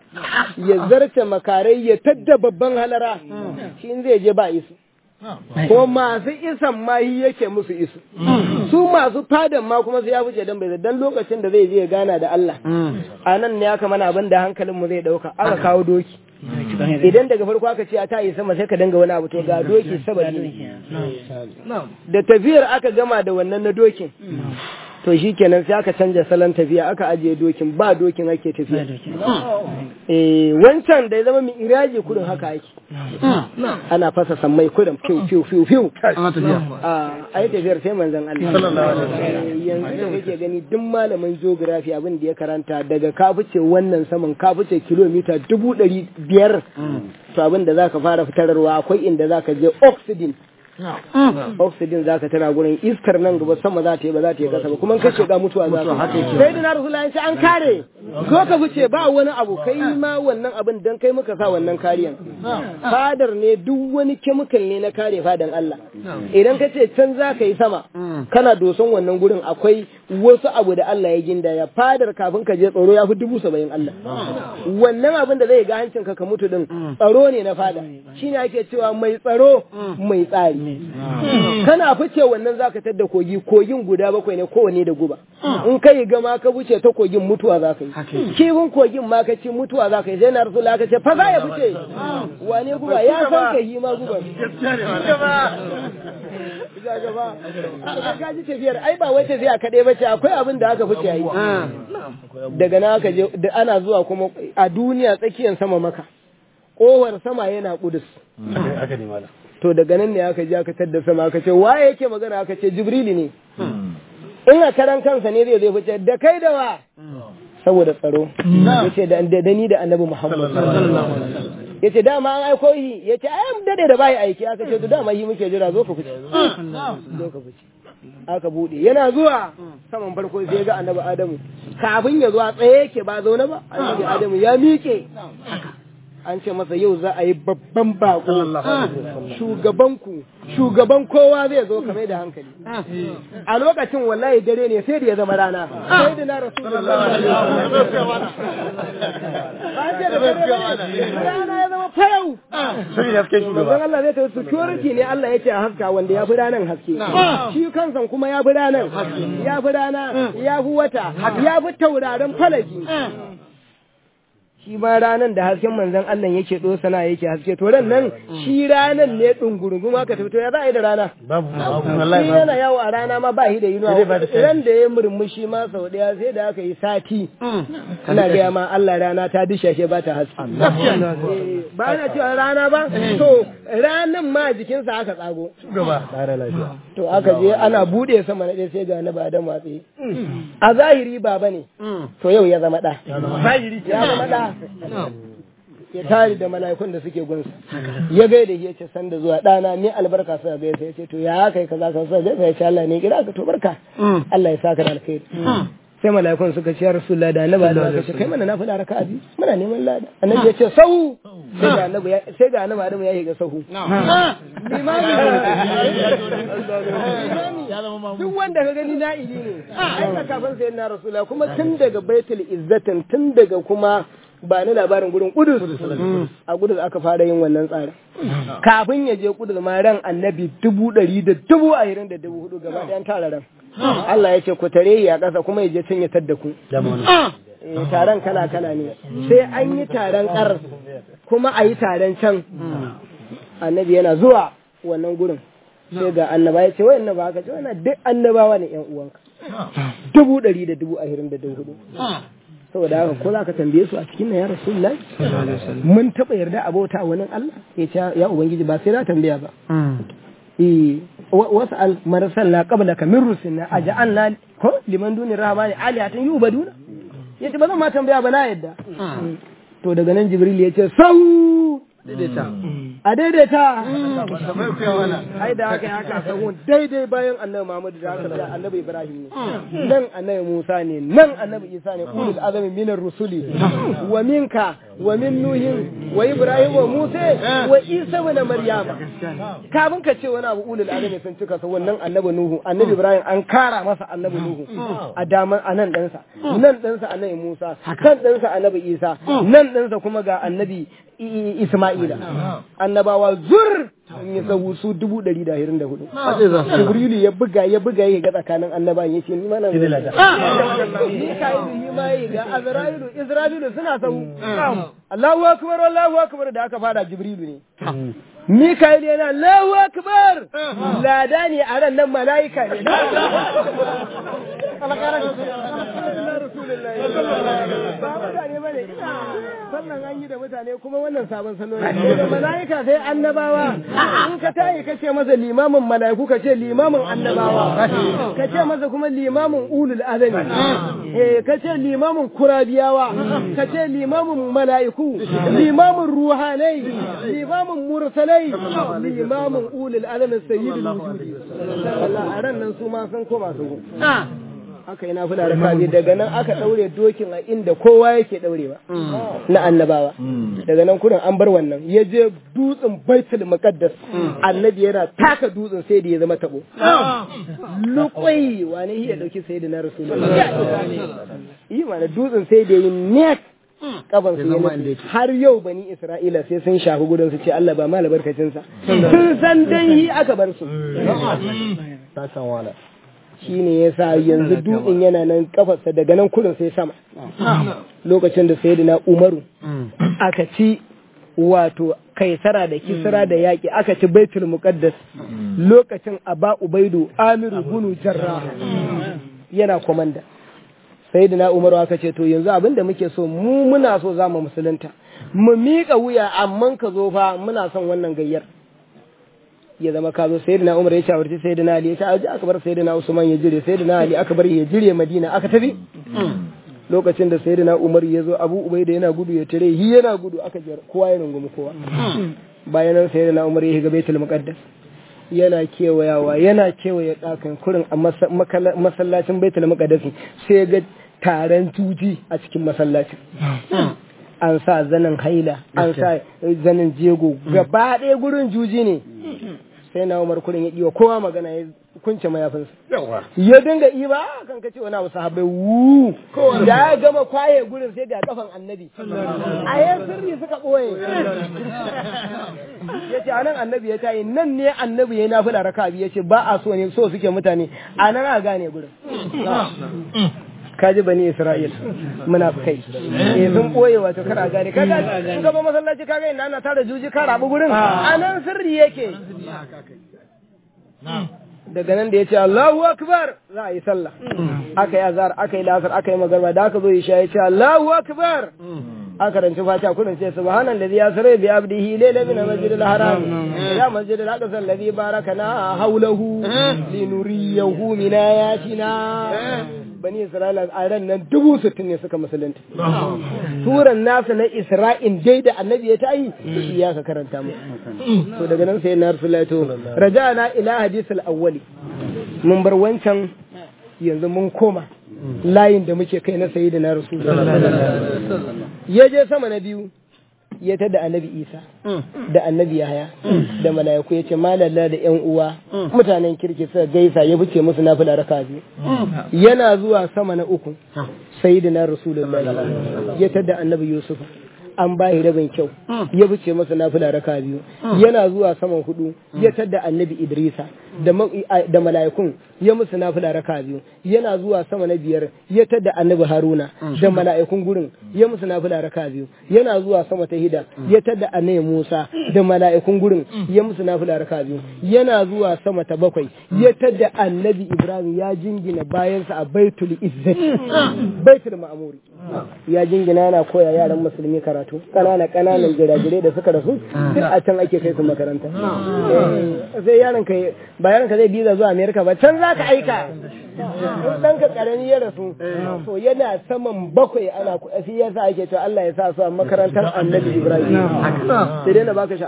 ya zarce makarai ya tadda babban halara shi in zai je ba isu ko masu isan ma yi yake musu isu su masu fadan ma kuma su ya fice dan bai dan lokacin da zai je ya gana da Allah a nan ne aka mana abin da hankalin mu zai dauka aka kawo doki idan daga farko aka ce a ta yi sama sai ka danga wani abu to ga doki sababi ne da tafiyar aka gama da wannan na dokin to shi kenan sai aka canja salon tafiya aka ajiye dokin ba dokin ake tafiya eh wancan da ya zama mai iraji kudin haka ake ana fasa sammai kudin fiu fiu fiu fiu a yi tafiyar sai manzon Allah yanzu da kake gani duk malamin geography abin da ya karanta daga ka fice wannan saman ka fice kilomita dubu ɗari biyar to abin da zaka fara fitarwa akwai inda zaka je oxygen oxygen za ka tana gurin iskar nan gaba sama za ta yi ba za ta yi kasa ba kuma ka shiga mutuwa za ka sai da na rasulullahi sai an kare zo ka fice ba wani abu kai ma wannan abin dan kai muka sa wannan kariyan fadar ne duk wani chemical ne na kare fadan Allah idan ka ce can za ka yi sama kana doson wannan gurin akwai wasu abu da Allah ya ginda ya fadar kafin ka je tsaro ya fi dubu saba'in Allah wannan abin da zai ga hancin ka ka mutu din tsaro ne na fada shine ake cewa mai tsaro mai tsari kana fice wannan zaka tadda kogi kogin guda bakwai ne kowane da guba in kai gama ka wuce ta kogin mutuwa za ka yi kifin kogin ma ka ci mutuwa za ka yi sai na rasulullah ka ce fa za ya fice wane guba ya san ka yi ma guba ka ji tafiyar ai ba wai tafiya kaɗai ba ce akwai abin da aka fice yi daga na aka je ana zuwa kuma a duniya tsakiyar sama maka kowar sama yana kudus to daga nan ne aka je aka tadda sama aka ce waye yake magana aka ce jibrili ne in a karan kansa ne zai zai fice da kai da wa saboda tsaro yace da da ni da annabi muhammad yace dama an aiko yi yace ai dade da bai aiki aka ce to dama yi muke jira zo ka fice zo ka fice aka bude yana zuwa saman farko sai ga annabi adamu kafin ya zo a tsaye yake ba zaune ba annabi adamu ya miƙe an ce masa yau za a yi babban bako shugabanku shugaban kowa zai zo kamar da hankali a lokacin wallahi dare ne sai da ya zama rana sai da na rasulullah rana ya zama fayau manzon Allah zai tafi security ne Allah ya ce a haska wanda ya fi ranan haske shi kansan kuma ya fi ranan ya fi rana ya fi wata ya fi tauraron falaki shi ma ranan da hasken manzon Allah yake dosana yake haske to ran nan shi ranan ne dungurungum aka tafi to ya za a yi da rana babu shi yana yawo a rana ma ba shi da yinuwa ran da ya murmushi ma sau daya sai da aka yi sati ana gaya ma Allah rana ta dishashe ba ta haske ba yana cewa rana ba to ranan ma jikinsa aka tsago to aka je ana bude sama na ɗaya sai ga na ba da matsi a zahiri baba ne to yau ya zama ɗa ya zama ɗa ya tari da mala'ikun da suke gunsa ya gaida ya ce sanda zuwa ɗana ni albarka suka gaisa ya ce to ya kai kaza ka suka gaisa ya ce Allah ne kira ka to barka Allah ya saka da alkhairi sai mala'ikun suka ce ya rasulullah da annabi Allah ka ce kai mana nafila raka'a biyu muna neman lada annabi ya ce sahu sai ga annabi sai ga annabi Adamu ya shiga sahu limami duk wanda ka gani na'ibi ne ai kafin sai na rasulullah kuma tun daga baitul izzatin tun daga kuma ba ni labarin gudun kudus a kudus aka fara yin wannan tsarin kafin ya je kudus ma ran annabi dubu ɗari da dubu ashirin da dubu hudu gaba ɗayan tara ran Allah ya ce ku tare ya ƙasa kuma ya je can ya tadda ku taron kala kala ne sai an yi taron ƙar kuma a yi taron can annabi yana zuwa wannan gurin sai ga annaba ya ce wai annaba haka ce wannan duk annabawa ne yan uwanka dubu ɗari da dubu ashirin da dubu hudu saboda haka ko za ka tambaye su a cikin nan ya rasulullah mun taɓa yarda a bauta wani Allah ya ce ya ubangiji ba sai na tambaya ba eh wasu al marasal la qabla ka min rusulna aja'alna ko liman duni rahmani alihatan yubaduna yace ba zan ma tambaya ba na yadda to daga nan jibril ya ce sau a daidaita ai da haka haka sahun daidai bayan annabi Muhammad da haka da annabi Ibrahim ne nan annabi Musa ne nan annabi Isa ne ulul azami minar rusuli wa minka wa min nuhin wa Ibrahim wa Musa wa Isa wa Maryam kafin ka ce wani abu ulul azami sun cika sa wannan annabi Nuhu annabi Ibrahim an kara masa annabi Nuhu a daman anan ɗansa nan ɗansa annabi Musa kan ɗansa annabi Isa nan ɗansa kuma ga annabi Isma'ila annabawa zur sun yi sahu su dubu ɗari da ashirin da hudu Jibrilu ya buga ya buga ya ga tsakanin annabawan ya ce ni mana Mika'ilu yi ma yi ga Azra'ilu Isra'ilu suna sahu Allahu akbar Allahu akbar da aka fara Jibrilu ne Mikael yana Allahu akbar lada ne a ran nan mala'ika ne ba mutane bane sannan an yi da mutane kuma wannan sabon salo ne da mala'ika sai annabawa in ka tayi ka ce masa limamin mala'iku ka ce limamin annabawa ka ce masa kuma limamin ulul azami eh ka ce limamin kurabiyawa ka ce limamin mala'iku limamin ruhanai limamin mursalai limamin ulul azami sayyidul wujudi sallallahu a ran nan su ma sun koma su aka yi nafila raka biyu daga nan aka ɗaure dokin a inda kowa yake ɗaurewa na annabawa daga nan kurin an bar wannan ya je dutsen baitul muqaddas annabi yana taka dutsen sai da ya zama tabo lukwai wani iya dauki sai da na rasulullahi yi mana dutsen sai da yi net kaban su yana har yau bani isra'ila sai sun shafi gudun su ce Allah ba ma albarkacinsa sun san dan yi aka bar su ta san wala shi ne ya sa yanzu dutsen yana nan kafarsa daga nan kudin sai sama lokacin da sai na umaru aka ci wato kaisara da kisra da yaƙi aka ci baitul muqaddas lokacin aba ubaidu amiru bunu jarra yana komanda sai na umaru aka ce to yanzu abin da muke so mu muna so za mu musulunta mu miƙa wuya amma ka zo fa muna son wannan gayyar ya zama ka zo sayyidina Umar ya shawarci sayyidina Ali ya ce aje aka bar sayyidina Usman ya jire sayyidina Ali aka bar ya jire Madina aka tafi lokacin da sayyidina Umar ya zo Abu Ubaida yana gudu ya tare hi yana gudu aka jar kowa ya rungumi kowa bayan nan sayyidina Umar ya shiga Baitul Muqaddas yana kewayawa yana kewaye ɗakan kurin a masallacin Baitul Muqaddas sai ga taron tuji a cikin masallacin an sa zanen haila an sa zanen jego gaba ɗaya gurin juji ne sai na umar kurin ya ɗiwa kowa magana ya kunce mayafinsa ya dinga iba kan kace wani abu sahabbai wu da ya gama kwaye gurin sai ga kafan annabi a yan sirri suka ɓoye ya ce anan annabi ya tayi nan ne annabi ya nafi da raka biyu ya ce ba a so ne so suke mutane a nan a gane gurin kaji bani Isra'il munafikai eh sun boye wato kana gane kaga in gaba masallaci kaga ina ana tara juji ka rabu gurin anan sirri yake daga nan da ya ce Allahu akbar za a yi sallah aka yi azhar aka yi lasar aka yi magarba da aka zo isha ya ce Allahu akbar aka ranci fata kurin ce subhanallazi yasra bi abdihi layla min masjidil haram ila masjidil aqsa alladhi barakana hawlahu linuriyahu min ayatina bani Isra'ila a ran nan dubu sittin ne suka musulunta. Suran nasu na Isra'in dai da annabi ya ta yi, shi ya ka karanta mu. To daga nan sai na Rasulullah to, raja na ila hadisul awwali. Mun bar wancan yanzu mun koma layin da muke kai na sayi da na Rasulullah. Ya je sama na biyu, ya ta da annabi isa da annabi yahaya da mala'iku ya ce malalla da yan uwa mutanen kirki suka gaisa ya fice musu na fila raka biyu yana zuwa sama na uku sayyidina rasulullahi ya ta da annabi yusuf an ba shi rabin kyau ya fice masa nafila raka biyu yana zuwa saman hudu ya tadda annabi idrisa da mala'ikun ya musu nafila raka biyu yana zuwa sama na biyar ya tadda annabi haruna da mala'ikun gurin ya musu nafila raka biyu yana zuwa sama ta hida ya tadda annabi musa da mala'ikun gurin ya musu nafila raka biyu yana zuwa sama ta bakwai ya tadda annabi ibrahim ya jingina bayansa a baitul izzati baitul ma'muri ya jingina yana koya yaran musulmi karatu kanana kananan jirajirai da suka rasu duk a can ake kai su makaranta sai yaron ka ba yaron ka zai biza zuwa amerika ba can za ka aika dan ka karami ya rasu to yana saman bakwai ana sai yasa ake cewa Allah ya sa su a makarantar annabi Ibrahim sai dai na baka sha'awa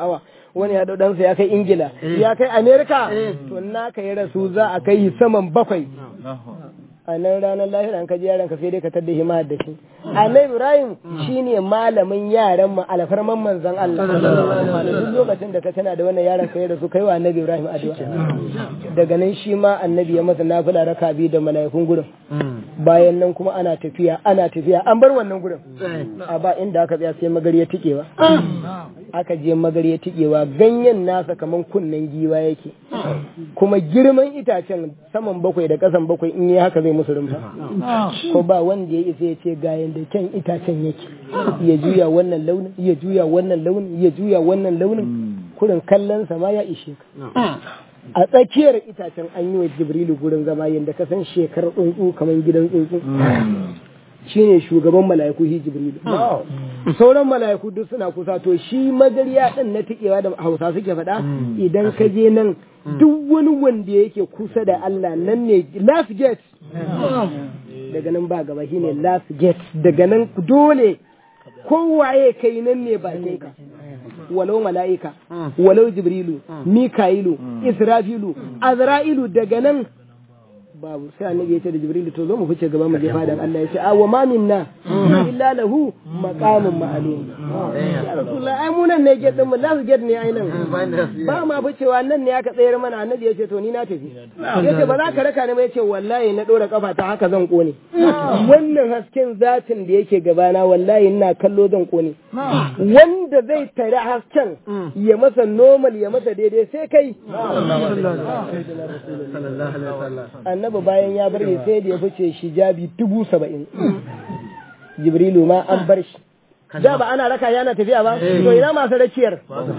wani ya dau ɗansa ya kai ingila ya kai amerika to naka ya rasu za a kai saman bakwai a nan ranar lahira an kaji yaran ka sai dai ka tadda hima da shi annabi ibrahim shine malamin yaran mu alfarman manzon Allah duk lokacin da ka tana da wannan yaran ka ya rasu kai wa annabi ibrahim addu'a daga nan shi ma annabi ya masa nafila raka biyu da mala'ikun gurin bayan nan kuma ana tafiya ana tafiya an bar wannan gurin a ba inda aka tsaya sai magariya tikewa aka je magariya tikewa ganyen nasa kaman kunnen giwa yake kuma girman itacen saman bakwai da kasan bakwai in yi haka zai musu rumfa ko ba wanda ya isa ya ce ga yanda kyan itacen yake ya juya wannan launin ya juya wannan launin ya juya wannan launin kurin kallon sa ma ya ishe ka a tsakiyar itacen an yi wa jibrilu gurin zama yadda ka san shekar tsuntsu kamar gidan tsuntsu shine shugaban mala'iku shi jibrilu sauran mala'iku duk suna kusa to shi magariya din na tikewa da hausa suke faɗa idan ka je nan duk wani wanda yake kusa da Allah nan ne last gate daga nan ba gaba shine last gate daga nan dole kowaye kai nan ne bakin ka walau mala'ika walau jibrilu mika'ilu israfilu azra'ilu daga nan babu sai annabi ya ce da jibrilu to zo mu fice gaba mu je fadan Allah ya ce a wa ma minna illa lahu maqamun ma'lum ya rasulullah ai mu nan ne get din mu last get ne ai nan ba ma ficewa nan ne aka tsayar mana annabi ya ce to ni na tafi ya ce ba za ka raka ni ba ya ce wallahi na dora kafa ta haka zan kone wannan hasken zatin da yake gabana wallahi ina kallo zan kone wanda zai tare hasken ya masa normal ya masa daidai sai kai annabi bayan ya bar sai da ya fice shi jabi dubu saba'in jibrilu ma an bar shi da ba ana raka yana tafiya ba to ina masu rakiyar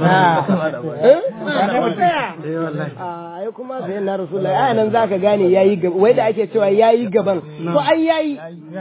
ai kuma sai na rasulullahi ai nan zaka gane yayi gaba wai da ake cewa yayi gaban to ai yayi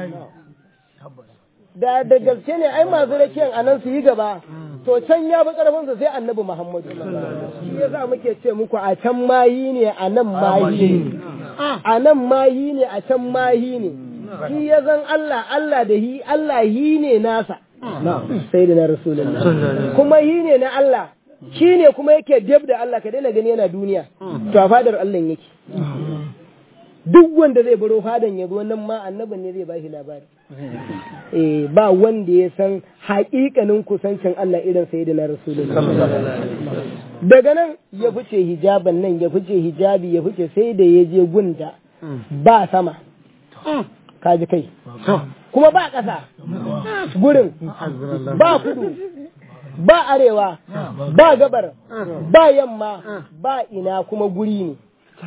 da da gaske ne ai masu rakiyar anan su yi gaba to can ya bi karfinsa sai annabi Muhammadu shi yasa muke ce muku a can mayi ne a nan mayi ne a nan mayi ne a can mayi ne shi ya zan Allah Allah da hi Allah hi ne nasa sai da na rasulullah kuma hi ne na Allah shi ne kuma yake dab da Allah ka daina gani yana duniya to a fadar Allah yake duk wanda zai baro fadan ya zo nan ma annabin ne zai bashi labari eh ba wanda ya san haƙiƙanin kusancin Allah irin sayyidina rasulullah daga nan ya fice hijaban nan ya fice hijabi ya fice sai da ya je gunda ba sama kaji kai kuma ba ƙasa gurin ba kudu ba arewa ba gabar ba yamma ba ina kuma guri ne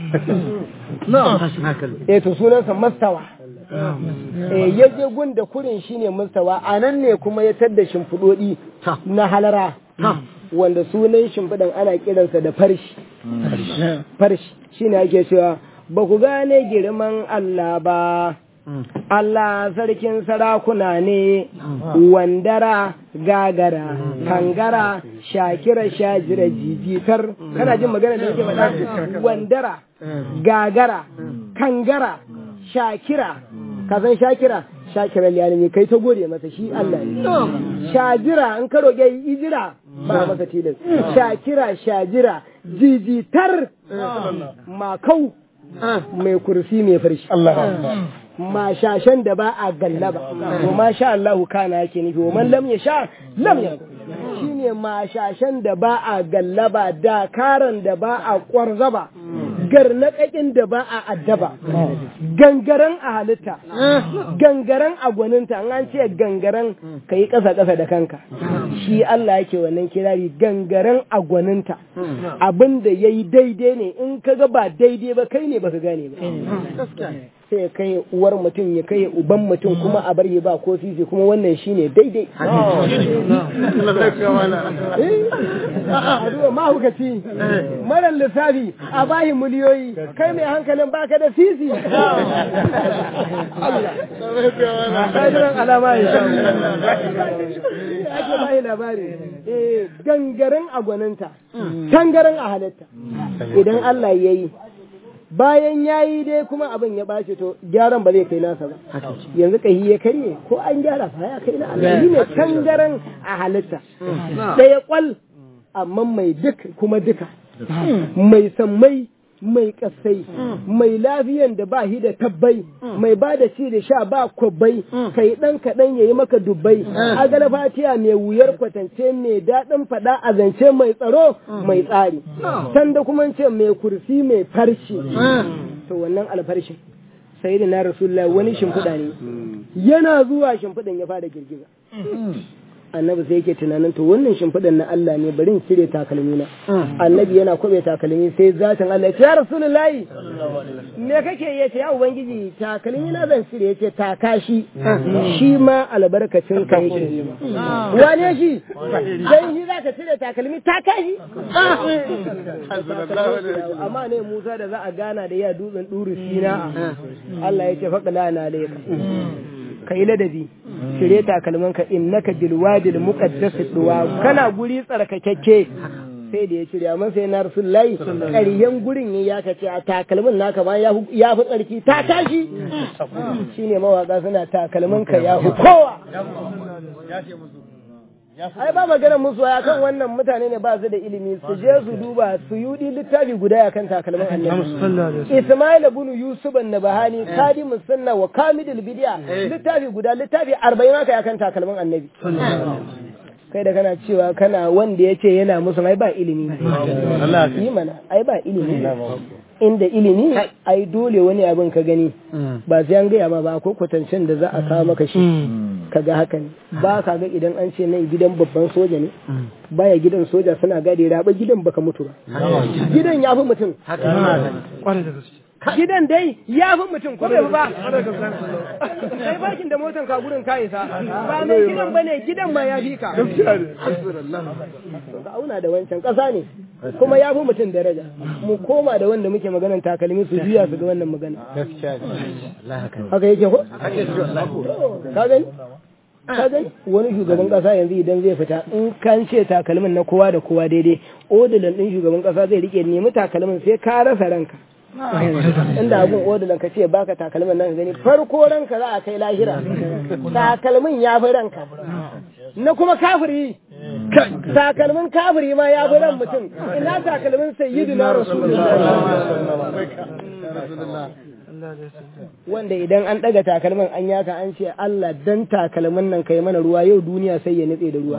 eh to sunansa mastawa eh ya je gun da kurin shine mastawa a nan ne kuma ya tadda shimfiɗoɗi na halara wanda sunan shimfiɗan ana kiransa da farshi farshi shine ake cewa ba ku gane girman Allah ba Allah sarkin sarakuna ne, wandara, gagara, kangara, shakira, shajira, jijitar, kana jin magana da yake faɗa? Wandara, gagara, kangara, shakira, ka san shakira? Shakira liyalimi kai ta gode masa shi Allah ne. Shajira, in ka roƙe ijira ba masa tilas. Shakira, shajira, jijitar, makau, mai kursi mai farshi. mashashen da ba a gallaba wa ma sha Allahu kana yake nufi wa man lam yasha lam yakun shine mashashen da ba a gallaba da karan da ba a kwarzaba garnaƙaƙin da ba a addaba gangaren a halitta gangaren a gwaninta an ce gangaren ka yi ƙasa ƙasa da kanka shi Allah yake wannan kirari gangaren a gwaninta abin da ya yi daidai ne in ka ga ba daidai ba kai ne ba ka gane ba sai ya kai uwar mutum ya kai uban mutum kuma a bar ba ko sisi kuma wannan shine daidai aduwa mahukaci marar lissafi a bahi miliyoyi kai mai hankalin baka da sisi kajiran alama ya ake bahi labari gangaren a gwaninta tangaren a halitta idan Allah ya yi bayan ya yi dai kuma abin ya ɓace to gyaran ba zai kai nasa ba yanzu kahi ya karye ko an gyara fa ya kai na Allah ne tangaran a halitta ɗaya kwal amma mai duk kuma duka mai sammai mai kasai mai lafiyan da ba shi da tabbai mai ba da ci da sha ba kwabbai kai dan kaɗan ya yi maka dubbai agala fatiya mai wuyar kwatance mai daɗin faɗa a zance mai tsaro mai tsari can da kuma ce mai kursi mai farshi to wannan alfarshin sai da na rasulullah wani shimfiɗa ne yana zuwa shimfiɗan ya fara girgiza annabi sai yake tunanin to wannan shimfiɗan na Allah ne bari in cire takalmi na annabi yana kwabe takalmi sai zatin Allah ya ce ya rasulullahi me kake ya ce ya ubangiji takalmi na zan cire ya ce taka shi shi ma albarkacin ka yake wane shi dan shi zaka cire takalmi taka shi amma ne Musa da za a gana da ya dutsen duru sina Allah ya ce faqala na alayka kai ladabi shirye takalmanka innaka bil wadil muqaddas duwa kana guri tsarkakakke sai da ya shirya amma sai na rasulullahi ƙaryen gurin ya kace a takalmin naka ma ya fi tsarki ta tashi shine mawaka suna takalminka ya fi kowa ai ba maganar musu ya kan wannan mutane ne ba su da ilimi su je su duba su yudi littafi guda ya kan takalmin annabi Ismail ibn Yusuf an-Nabahani kadimus sunna wa kamidul bid'a littafi guda littafi 40 haka ya kan takalmin annabi kai da kana cewa kana wanda ya ce yana musu ai ba ilimi yi mana ai ba ilimi inda ilimi ai dole wani abin ka gani ba sai an gaya ma ba ko kwatancen da za a kawo maka shi ka ga haka ne ba ka ga idan an ce nan gidan babban soja ne baya gidan soja suna gade raba gidan baka mutu ba gidan ya fi mutum gidan dai ya fi mutum ko bai ba sai bakin da motan ka gurin ka isa ba mai gidan bane gidan ma ya fi ka ka auna da wancan kasa ne kuma ya fi mutum daraja mu koma da wanda muke maganan takalmi su juya su ga wannan magana haka yake ko ka gani ka gani wani shugaban kasa yanzu idan zai fita in kan ce takalmin na kowa da kowa daidai odilan din shugaban kasa zai rike nemi takalmin sai ka rasa ranka inda abun odilan ka ce baka takalmin nan gani farko ranka za a kai lahira takalmin ya fi ranka na kuma kafiri takalmin kafiri ma ya fi ran mutum ina takalmin sayyidina rasulullah wanda idan an daga takalmin an yaka an ce Allah dan takalmin nan kai mana ruwa yau duniya sai ya nutse da ruwa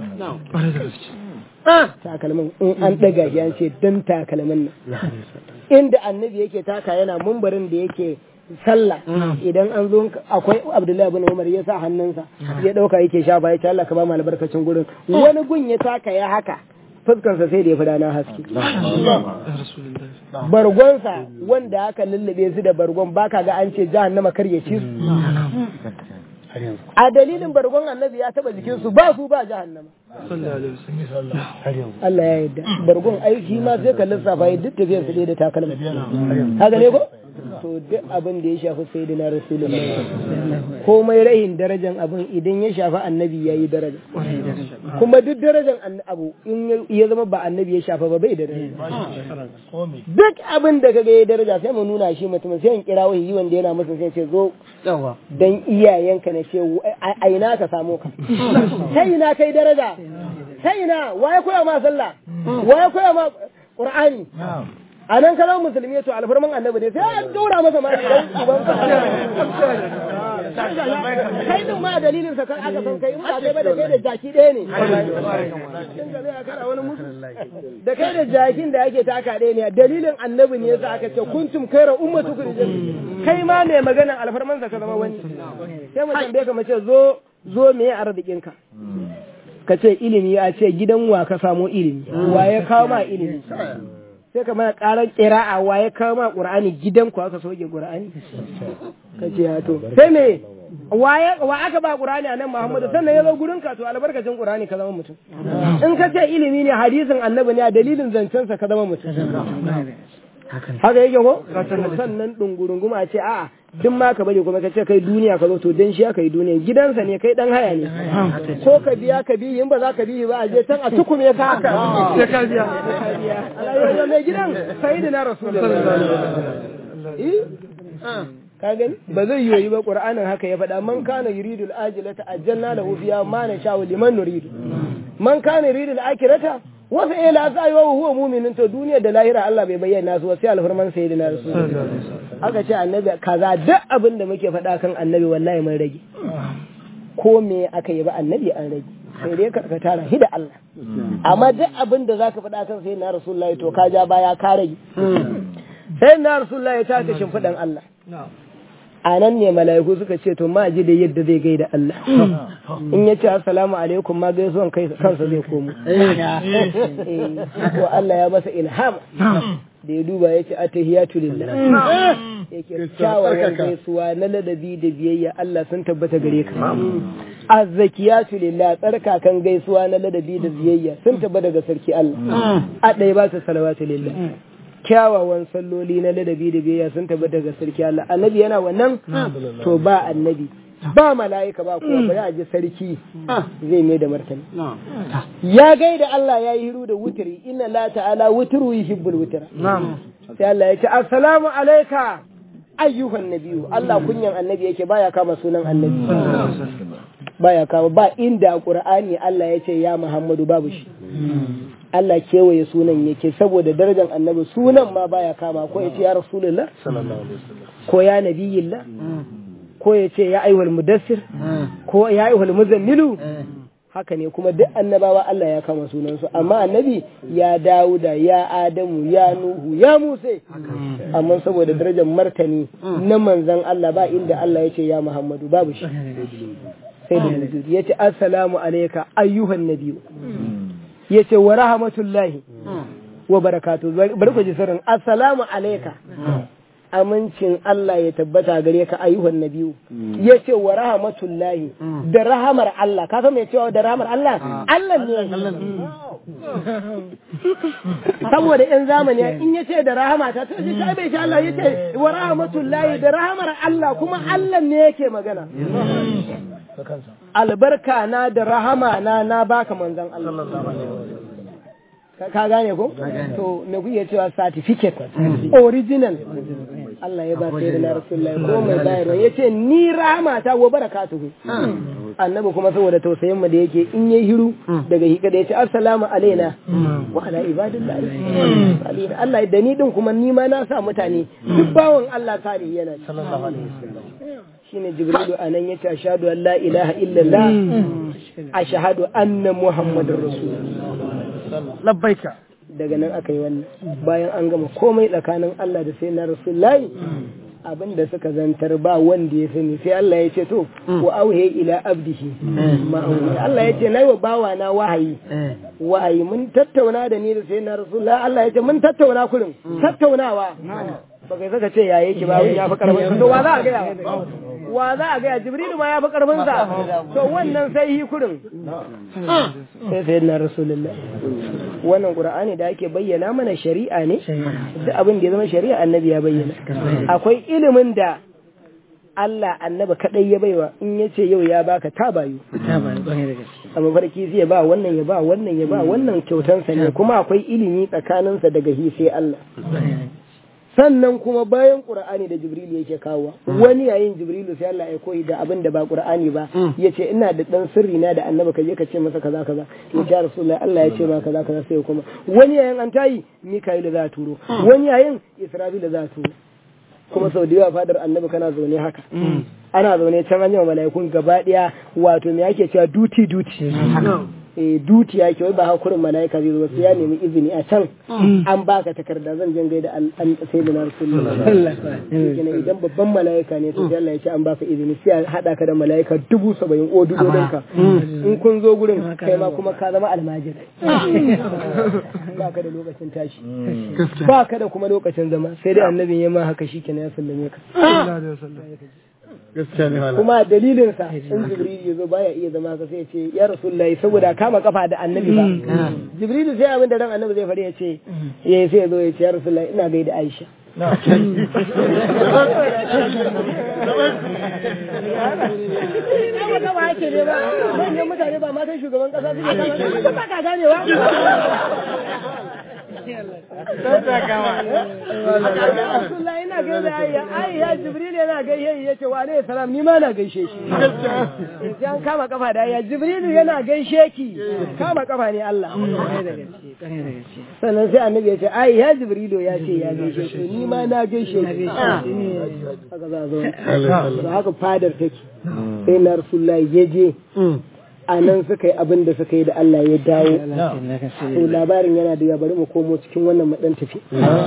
takalmin in an daga shi an ce dan takalmin nan inda annabi yake taka yana mumbarin da yake sallah idan an zo akwai Abdullahi bin Umar ya sa hannunsa ya dauka yake shafa ya ce Allah ka ba mu albarkacin gurin wani gun ya taka ya haka fuskarsa sai da ya fi rana haske. Bargonsa wanda aka lullube su da bargon baka ga an ce jahannama kar ya ci su. A dalilin bargon annabi ya taba jikinsu ba su ba jahannama. Allah ya yarda. Bargon aiki ma sai ka lissafa ya duk tafiyar su da takalma. Haka ne ko? To duk abin da ya shafi sai da na Rasulullah. Komai rahin darajan abin idan ya shafi annabi ya yi daraja. Kuma duk darajan abu in ya zama ba annabi ya shafa ba bai da daraja. Duk abin da kaga ya daraja sai mu nuna shi mutum sai in kira wani wanda yana musu sai ce zo dan iyayenka na ce a ina ka samu ka. Sai ina kai daraja. Sai ina waye koya ma sallah? Waye koya ma Qur'ani? a nan ka zama musulmi to alfarman annabi ne sai an daura masa ma dan uban kai din ma dalilin sa kan aka san kai in ba kai ba da kai da jaki ɗaya ne da kai da jakin da ake taka ɗaya ne dalilin annabi ne yasa aka ce kuntum kaira ummatu kai ma mai maganan alfarman sa ka zama wani sai mu tambaye ka mace zo zo me arzikin ka ka ce ilimi ya ce gidan wa ka samo ilimi wa ya kawo ma ilimi sai ka mana karar kira'a wa ya kawo ma qur'ani gidan ku aka soke qur'ani ka ce ya to sai me wa aka ba qur'ani a nan muhammadu sannan ya zo gurin ka to albarkacin qur'ani ka zama mutum in ka ce ilimi ne hadisin annabi ne a dalilin zancensa ka zama mutum haka yake ko sannan dungurunguma a ce a'a duk ma ka bari kuma ka ce kai duniya ka zo to dan shi aka yi duniya gidansa ne kai dan haya ne ko ka biya ka biyi in ba za ka biyi ba a je can a tukume ka haka sai ka biya Allah mai gidan sayyidina rasulullah ka gani ba zai yi ba qur'anin haka ya faɗa man kana yuridul ajilata ajjalna lahu fiha ma nasha'u liman nuridu man kana yuridul akhirata wasu ila sa yi wa huwa muminin to duniya da lahira Allah bai bayyana su sai alfarman sayyidina rasul aka ce annabi kaza duk abin da muke faɗa kan annabi wallahi mun rage ko me aka yi ba annabi an rage sai dai ka tara shi da Allah amma duk abin da zaka faɗa kan sayyidina rasulullahi to ka ja baya ka rage sayyidina rasulullahi ta ka shimfiɗan Allah a nan ne mala'iku suka ce to ma ji da yadda zai gaida Allah in ya ce assalamu alaikum ma gaisuwan kansa zai komo ko Allah ya masa ilham da ya duba ya ce atahiyatu lillah yake kyawawan gaisuwa na ladabi da biyayya Allah sun tabbata gare ka azzakiyatu lillah tsarkakan gaisuwa na ladabi da biyayya sun tabbata ga sarki Allah a ɗaya ba su salawatu lillah kyawawan salloli na ladabi da biyayya sun tabbata ga sarki Allah annabi yana wannan to ba annabi ba mala'ika ba kuwa bari a ji sarki zai mai da martani ya gaida Allah ya yi hiru da wutiri inna la ta'ala wutiru yuhibbul wutira sai Allah ya ce assalamu alayka ayyuhan nabiyyu Allah kunyan annabi yake baya kama sunan annabi baya kama ba inda qur'ani Allah ya ce ya Muhammadu babu shi Allah kewaye sunan yake saboda darajar annabi sunan ma baya kama ko ya ce ya rasulullah ko ya nabiyillah ko ya ce ya aiwal mudassir ko ya aiwal muzammilu haka ne kuma duk annabawa Allah ya kama sunansu amma annabi ya Dawuda ya Adamu ya Nuhu ya Musa amma saboda darajar martani na manzon Allah ba inda Allah ya ce ya Muhammadu babu shi sai da ya ce assalamu alayka ayyuhan nabiyyu ya ce wa rahmatullahi wa barakatu bari ku ji sirrin assalamu alayka amincin Allah ya tabbata gare ka ayyuhan nabiyu ya ce wa rahmatullahi da rahamar Allah ka san me cewa da rahamar Allah Allah ne saboda in zamani in ya ce da rahama ta to shi bai sha Allah ya ce wa rahmatullahi da rahamar Allah kuma Allah ne yake magana albarka na da rahama na na baka manzon Allah ka gane ko to me kuke cewa certificate original Allah ya ba sai da na rasulullahi ko mai bayarwa yace ni rahama ta wa barakatuhu annabi kuma saboda tausayin mu da yake in yayi hiru daga hika da yace assalamu alaina wa ala ibadillahi salihin Allah da ni din kuma ni ma na sa mutane duk bawon Allah salihi yana sallallahu alaihi wasallam shine jibrilu anan yace ashhadu an la ilaha illallah ashhadu anna muhammadar rasulullah labbaika daga nan aka yi wannan bayan an gama komai tsakanin Allah da sai na rasulullahi abin da suka zantar ba wanda ya sani sai Allah ya ce to wa auhe ila abdihi ma Allah ya ce nayi wa bawa na wahayi wahayi mun tattauna da ni da sai na rasulullahi Allah ya ce mun tattauna kurin tattaunawa ba kai saka ce ya yake ba ya fi karfin to wa za a gaya wa za a gaya jibrilu ma ya fi karfin sa to wannan sai hi kurin sai sai na rasulullahi wannan qur'ani da ake bayyana mana shari'a ne duk abin da ya zama shari'a annabi ya bayyana akwai ilimin da Allah annaba kadai ya baiwa in ya ce yau ya baka ta bayu a mafarki zai ba wannan ya ba wannan ya ba wannan kyautansa ne kuma akwai ilimi tsakaninsa daga hi sai Allah sannan kuma bayan qur'ani da jibrilu yake kawo wani yayin jibrilu sai Allah ya koyi da abin da ba qur'ani ba yace ina da dan sirri na da annabi kaje ka ce masa kaza kaza ya ce rasulullahi Allah ya ce ma kaza kaza sai kuma wani yayin an tayi mika'ilu za turo wani yayin isra'ilu za turo kuma sau da yawa fadar annabi kana zaune haka ana zaune can an yi mala'ikun gaba daya wato me ake cewa duty duty eh duty yake wai ba hakurin mala'ika zai zo sai ya nemi izini a can an baka takarda zan jin gaida an sai da rasulullahi idan babban mala'ika ne to sai Allah ya ce an baka izini sai a hada ka da mala'ika dubu saba'in o dudodinka in kun zo gurin kai ma kuma ka zama almajiri baka da lokacin tashi baka da kuma lokacin zama sai dai annabin ya ma haka shikenan ya sallame ka kuma dalilin sa in jibril ya zo baya iya zama ka sai ya ce ya rasulullahi saboda kama kafa da annabi ba jibril sai abin da ran annabi zai faɗi ya ce ya sai ya zo ya ce ya rasulullahi ina gaida aisha Ba ba ake ne ba, manyan mutane ba matan shugaban kasa suke kama ba ka ganewa. Abdullahi ina gaida ayya ayya Jibril yana gaishe ya ce wa alaihi salam ni ma na gaishe shi sai an kama kafa da ayya Jibril yana gaishe ki kama kafa ne Allah sannan sai annabi ya ce ai ya Jibril ya ce ya gaishe ki ni ma na gaishe ki haka za a zo to haka fadar take sai na Rasulullahi ya je a nan suka yi abin da suka yi da Allah ya dawo to labarin yana da ya bari mu komo cikin wannan madan tafi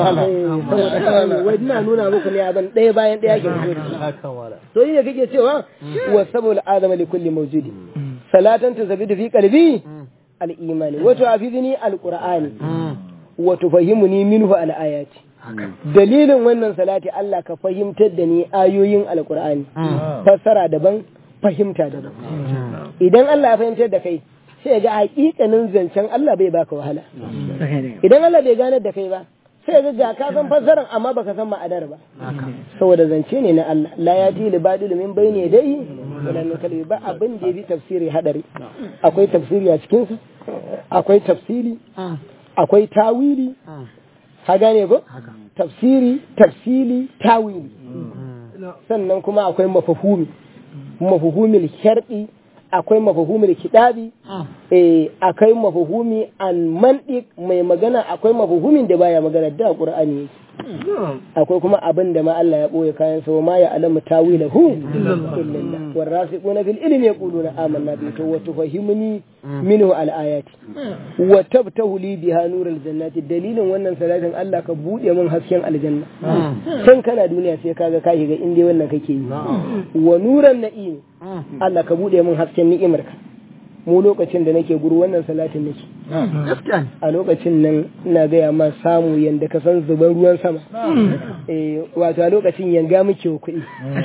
wai ina nuna muku ne abin ɗaya bayan ɗaya ke fito da shi to yi ne kake cewa wa saboda adama li kulli mawjudi salatan tuzabidu fi qalbi al imani wa tu'afidni al qur'ani wa tufahimuni minhu al ayati dalilin wannan salati Allah ka fahimtar da ni ayoyin alqur'ani fassara daban fahimta daban idan Allah ya fahimtar da kai sai ga hakikanin zancen Allah bai baka wahala idan Allah bai ganar da kai ba sai ga ga ka san fassarar amma baka san ma'adar ba saboda zance ne na Allah la yati li badil min bayni yadayhi wala min kalbi ba abin da yafi tafsiri hadari akwai tafsiri a cikin sa akwai tafsiri akwai tawili ka gane ko tafsiri tafsili tawili sannan kuma akwai mafahumi mafahumil shar'i akwai mafahumil kidabi eh akwai mafahumi an mantiq mai magana akwai mafahumin da baya magana da qur'ani yake akwai kuma abin da ma Allah ya boye kayan sa ma ya alamu tawilahu illallah warasiquna fil ilmi yaquluna amanna bi to wa tufahimuni minhu al ayati wa tabtahu li biha nurul jannati dalilin wannan salatin Allah ka bude min hasken aljanna san kana duniya sai kaga ka shiga inda wannan kake yi wa nuran na'im Allah ka bude min hasken ni'imarka mu lokacin da nake guru wannan salatin nake a lokacin nan ina gaya ma samu yanda ka san zuban ruwan sama eh wato a lokacin yanga muke kuɗi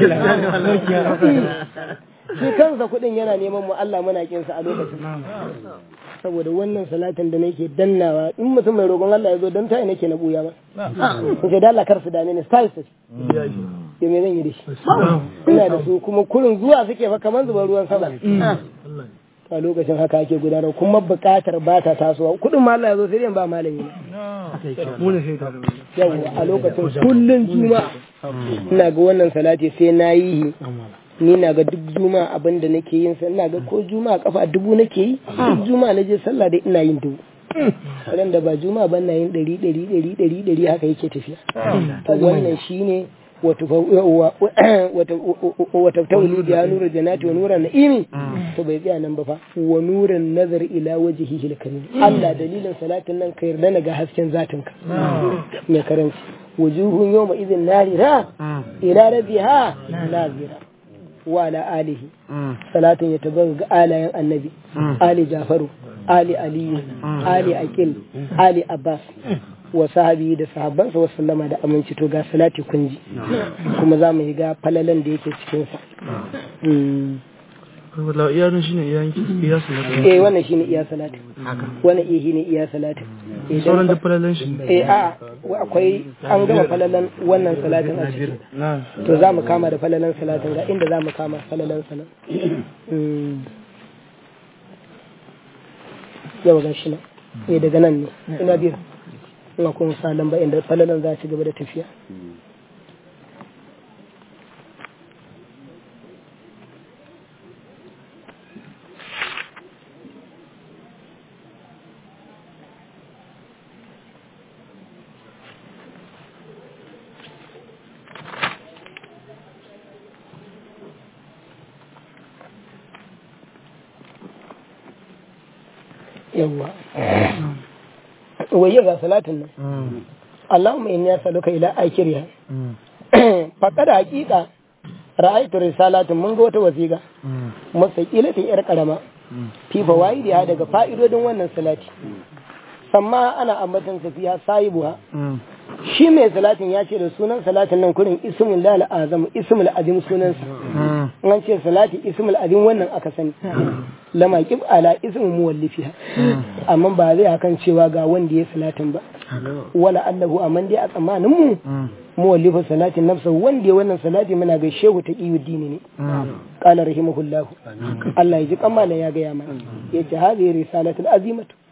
shi kansa kuɗin yana neman mu Allah muna kinsa a lokacin saboda wannan salatin da nake dannawa in mutum mai roƙon Allah ya zo don tayi nake na buya ba in ce da Allah kar su dame ni style su ya me zan yi da shi ina da su kuma kurin zuwa suke fa kamar zuban ruwan sama a lokacin haka ake gudanar kuma buƙatar ba ta tasowa kuɗin ma Allah ya zo sai dai ba malami yawa a lokacin kullun juma'a ina ga wannan salati sai na yi ni na ga duk juma'a abin da nake yin sa ina ga ko juma'a kafa dubu nake yi duk juma'a na je sallah dai ina yin dubu ran da ba juma'a ban na yin ɗari ɗari ɗari ɗari ɗari haka yake tafiya wannan shine wata tauli biya nura janati wa nuran na'imi to bai tsaya nan ba fa wa nuran nazar ila wajhihi al-karim Allah dalilin salatin nan ka yarda ga hasken zatin ka mai karanci wujuhun yawma idhin narira ila rabbiha nazira wa ala alihi salatin ya tabbata ga alayen annabi ali jafaru ali aliyu ali akil ali abbas wa sahabi da sahabbansa wa sallama da aminci to ga salati kunji kuma za mu yi ga falalan da yake cikinsa Wala iya nan shine iya iya salati. eh wannan shine iya salati wannan iya shine iya salati Sauran da falalan shi. eh a akwai an gama falalan wannan salatin a ciki to za mu kama da falalan salatin ga inda za mu kama falalan salat yau ga shi nan eh daga nan ne ina biyu ina kuma sa lamba inda falalan za ci gaba da tafiya yawwa waye ga salatin nan Allahumma inni as'aluka ila akhiriha faqad haqiqa ra'aytu risalatin mun ga wata wasiqa mustaqilatin yar karama fi fawaidiha daga fa'idodin wannan salati samma ana ambatan safiya sahibuha shi mai salatin ya ce da sunan salatin nan kurin ismul lal azam ismul azim sunansa an ce salati ismul azim wannan aka sani lama kib ala ismu muwallifiha amma ba zai akan cewa ga wanda ya salatin ba wala allahu amman dai a tsammanin mu muwallifu salatin nafsa wanda ya wannan salati muna ga shehu ta dini ne qala rahimahullah Allah ya ji kamala ya ga ya mana yace hadhihi risalatul azimatu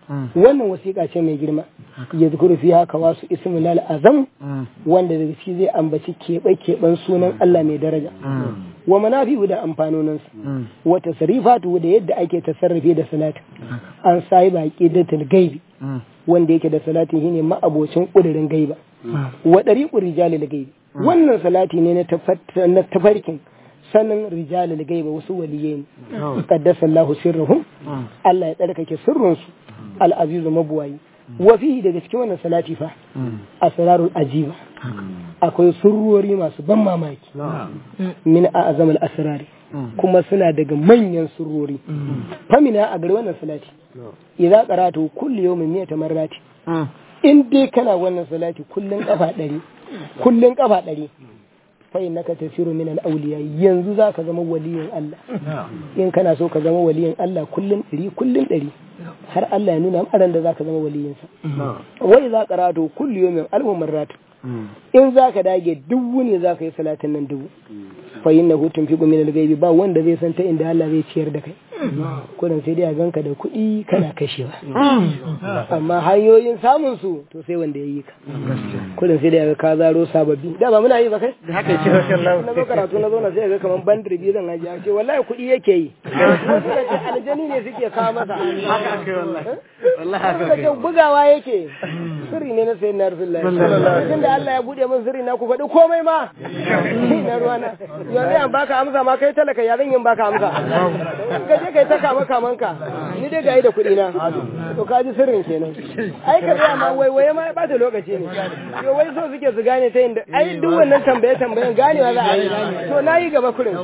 wannan wasiƙa ce mai girma ya zukuru fi haka wasu ismul azam wanda daga shi zai ambaci keɓe keɓen sunan Allah mai daraja wa manafi'u da amfanoninsa wa tasrifatu da yadda ake tasarrufi da salati an sai baki da gaibi wanda yake da salati shine ma'abocin kudirin gaiba wa dariqu rijalil gaibi wannan salati ne na tafarkin sanin rijalil gaiba wasu waliyai ne qaddasa Allahu sirruhum Allah ya tsarkake sirrinsu al-azizu mabuwayi wa fihi daga cikin wannan salati fa asrarul ajiba akwai surrori masu ban mamaki min a'zamul asrari kuma suna daga manyan surrori famina a gari wannan salati idza qaratu kulli yawmin mi'ata marrati in dai kana wannan salati kullun kafa ɗari kullun kafa ɗari fa innaka tasiru min al-awliya yanzu zaka zama waliyin Allah in kana so ka zama waliyin Allah kullun ɗari kullun ɗari har Allah ya nuna maran da zaka zama waliyinsa wai za qaratu kulli yawmin alfu marrat in zaka dage dubu ne zaka yi salatin nan dubu fa innahu tunfiqu min al-ghaibi ba wanda zai san ta inda Allah zai ciyar da kai kudin sai dai a ganka da kuɗi kana kashewa amma hanyoyin samun su to sai wanda ya yi ka kudin sai dai ka zaro sababbi da ba muna yi ba kai da haka ce na zo karatu na zo na sai ga kaman bandir biyu zan haji ce wallahi kuɗi yake yi aljani ne suke kawo masa haka ake wallahi wallahi haka bugawa yake sirri ne na sayin na rasulullahi tunda Allah ya bude min sirri na ku faɗi komai ma na ruwana yanzu yan baka amsa ma kai talaka ya zan yin baka amsa ka je kai ta kama kamanka ni dai ga yi da kuɗi na to ka ji sirrin kenan ai ka tsaya ma wai wai ma ba ta lokaci ne yo wai so suke su gane ta inda ai duk wannan tambaye tambayen ganewa za a yi to na yi gaba kurin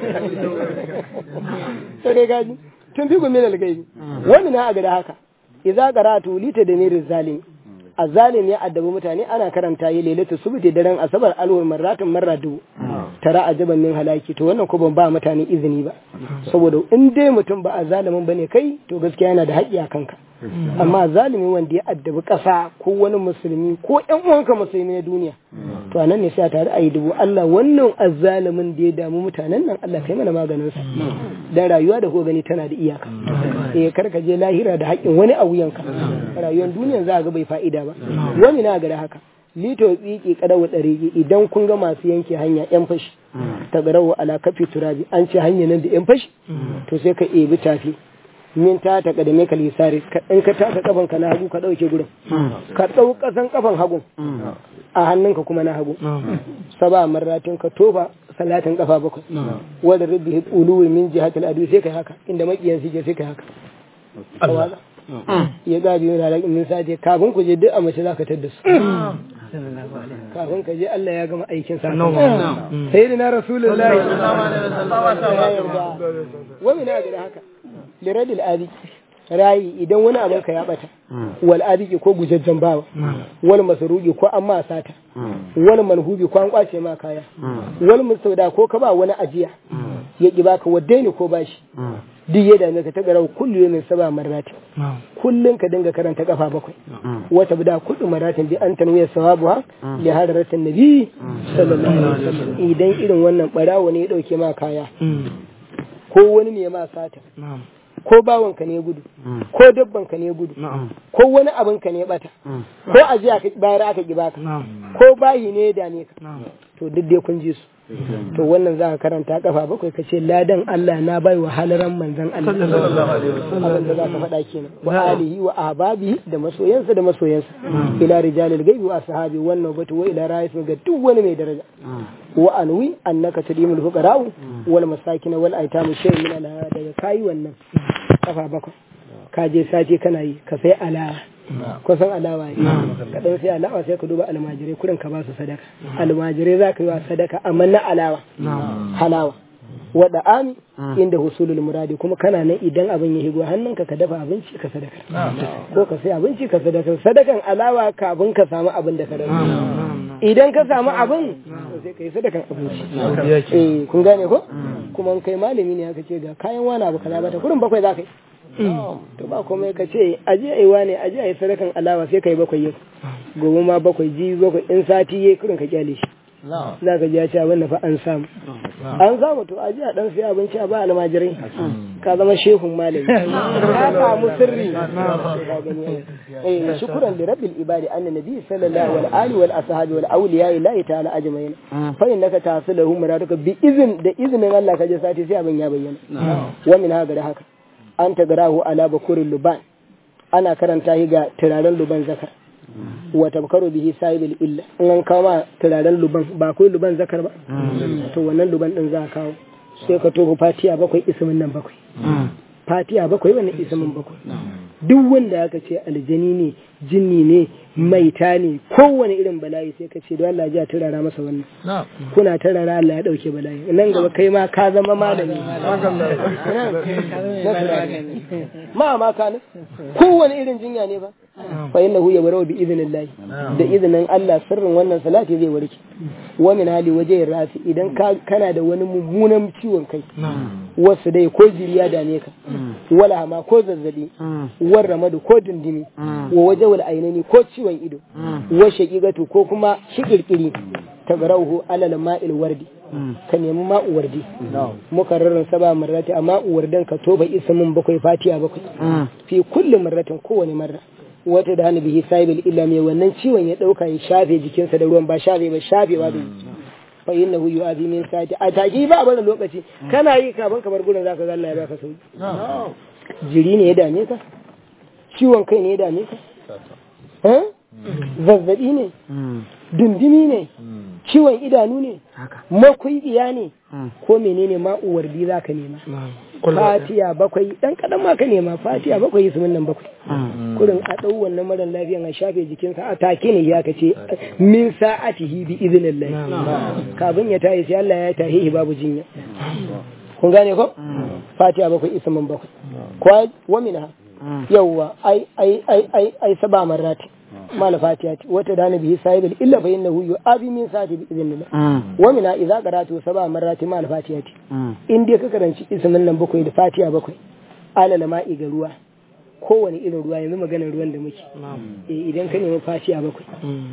to dai gaji tun fi gumi na gaibi wani na a gada haka idza qara'tu lita da mirin zalim azalim ya addabi mutane ana karanta yi lailatu subti daren asabar alwar marratin marra dubu tara ajaban min halaki to wannan ko ban ba mutane izini ba saboda in dai mutum ba a zalimin bane kai to gaskiya yana da haƙƙi a kanka amma zalimi wanda ya addabi ƙasa ko wani musulmi ko ƴan uwanka musulmi na duniya to anan ne sai a tare a yi dubu Allah wannan azzalimin da ya damu mutanen nan Allah kai mana maganin sa dan rayuwa da ko gani tana da iyaka eh kar ka je lahira da haƙƙin wani a wuyanka rayuwar duniya za ga bai fa'ida ba wani na gada haka lito tsiki kadawa ɗari idan kun ga masu yanke hanya yan fashi ta garawa ala kafi turabi an ce hanya nan da yan fashi to sai ka ebi tafi min ta ta kadame ka lisari in ka taka kafan ka na hagu ka dauke gurin ka dau kasan kafan hagu a hannunka kuma na hagu saba marratin ka tofa salatin kafa bakwai wanda rabbi uluwi min jihatil adu sai kai haka inda makiyan suke sai kai haka ya gaji yana da min sace kafin ku je duk a mace za ka tadda su kafin ka je Allah ya gama aikin sa sai da na rasulullahi wa min da haka liradil abiki rayi idan wani abin ka ya bata wal abiki ko gujajjan bawa wal masruqi ko an ma sata wal manhubi ko an kwace ma kaya wal mustauda ko ka ba wani ajiya ya ki baka wadda ne ko bashi duk ya dame ka ta garau kullu min saba marrati kullun ka dinga karanta kafa bakwai wata bida kudu maratin bi an tanwiya sawabuha li hadaratin nabi sallallahu alaihi wasallam idan irin wannan barawo ne ya dauke ma kaya ko wani ne ya ma sata ko bawanka ne gudu ko dabbanka ne gudu ko wani abinka ne bata ko ajiya ka bayar aka ki baka ko bayi ne ya dame ka to duk dai kun ji su to wannan za ka karanta kafa bakwai ka ce ladan Allah na bai wa halaran manzan Allah abin da za ka faɗa kenan wa alihi wa ahbabi da masoyansa da masoyansa ila rijalil gaibi wa ashabi wannan batu wa ila ra'is ga duk wani mai daraja wa anwi annaka tadimul fuqara wal masakin wal aitam shay min ala daga kai wannan kafa bakwai ka je sati kana yi ka sai alawa ko san alawa ne ka dan sai alawa sai ka duba almajirai kurin ka ba su sadaka almajirai za ka yi wa sadaka amma na alawa halawa wada ami inda husulul muradi kuma kana nan idan abin ya higo hannunka ka dafa abinci ka sadaka ko ka sai abinci ka sadaka sadakan alawa kafin ka samu abin da ka dafa idan ka samu abin sai ka yi sadakan abinci eh kun gane ko kuma kai malami ne aka ce ga kayan wani abu kaza bata kurin bakwai za ka yi to ba komai ka ce aje ai wane aje ai sadakan alawa sai kai bakwai yau gobe ma bakwai ji bakwai in sati yayi kurin ka kyale shi za ka ji ya ce abin da fa an samu an samu to a ji a dan sai abinci a ba almajirai ka zama shehun malami ka samu sirri eh shukran li rabbil ibadi anna nabi sallallahu alaihi wa alihi wal ashabi wal awliya ilahi ta'ala ajma'in fa innaka tahsiluhum muraduka bi izin da izinin Allah ka je sati sai abin ya bayyana wa min haka da haka an tagarahu ala bakurin luban ana karanta shi ga turaren luban zakar wa tabkaru bihi sahibul illa in an kawo ma turaren luban ba kai luban zakar ba to wannan luban din za a kawo sai ka tofa fatiya bakwai ismin nan bakwai fatiya bakwai wannan ismin bakwai duk wanda aka ce aljani ne jinni ne maita ne kowane irin bala'i sai ka ce don Allah ya turara masa wannan kuna turara Allah ya dauke bala'i nan gaba kai ma ka zama malami ma ma ka kowane irin jinya ne ba fa innahu yabra bi idnillah da izinin Allah sirrin wannan salati zai warke wa min hali waje rafi idan kana da wani mummunan ciwon kai wasu dai ko jiriya dame ka wala ma ko zazzabi war ramadu ko dindimi wa waje wal ainani ko ciwon ido wa shaqigatu ko kuma shikirkiri tagrauhu alal ma'il wardi ka nemi ma'u wardi muka rarran saba marrati amma wardan ka toba ismin bakwai fatiha bakwai fi kulli marratin kowane marra wata da hannu bihi sahibil illa mai wannan ciwon ya dauka ya shafe jikinsa da ruwan ba shafe ba shafewa da fa innahu yu'adhi min sa'ati a taki ba bada lokaci kana yi kafin ka bar gurin zaka ga Allah ya baka sauki jiri ne ya dame ka ciwon kai ne ya dame ka eh zazzabi ne dundumi ne ciwon idanu ne makwaibiya ne ko menene ma uwardi zaka nema fatiya bakwai dan kadan ma ka nema fatiya bakwai su nan bakwai kurin a dau wannan mara lafiyan a shafe jikinsa a take ne ya kace min sa'atihi bi idnillah kafin ya tayi sai Allah ya tahi babu jinya kun gane ko fatiya bakwai ismin bakwai ko wa minha yawwa ai ai ai ai ai saba marrati mal fatiha wata dana bihi sahibul illa fa innahu yu'abi min sa'ati bi idnillah wa mina idza qara'tu sab'a marrati mal fatiha in dai ka karanci ismin nan bakwai da fatiha bakwai alal ma'i ga ruwa kowane irin ruwa yanzu maganar ruwan da muke eh idan ka nemi fatiha bakwai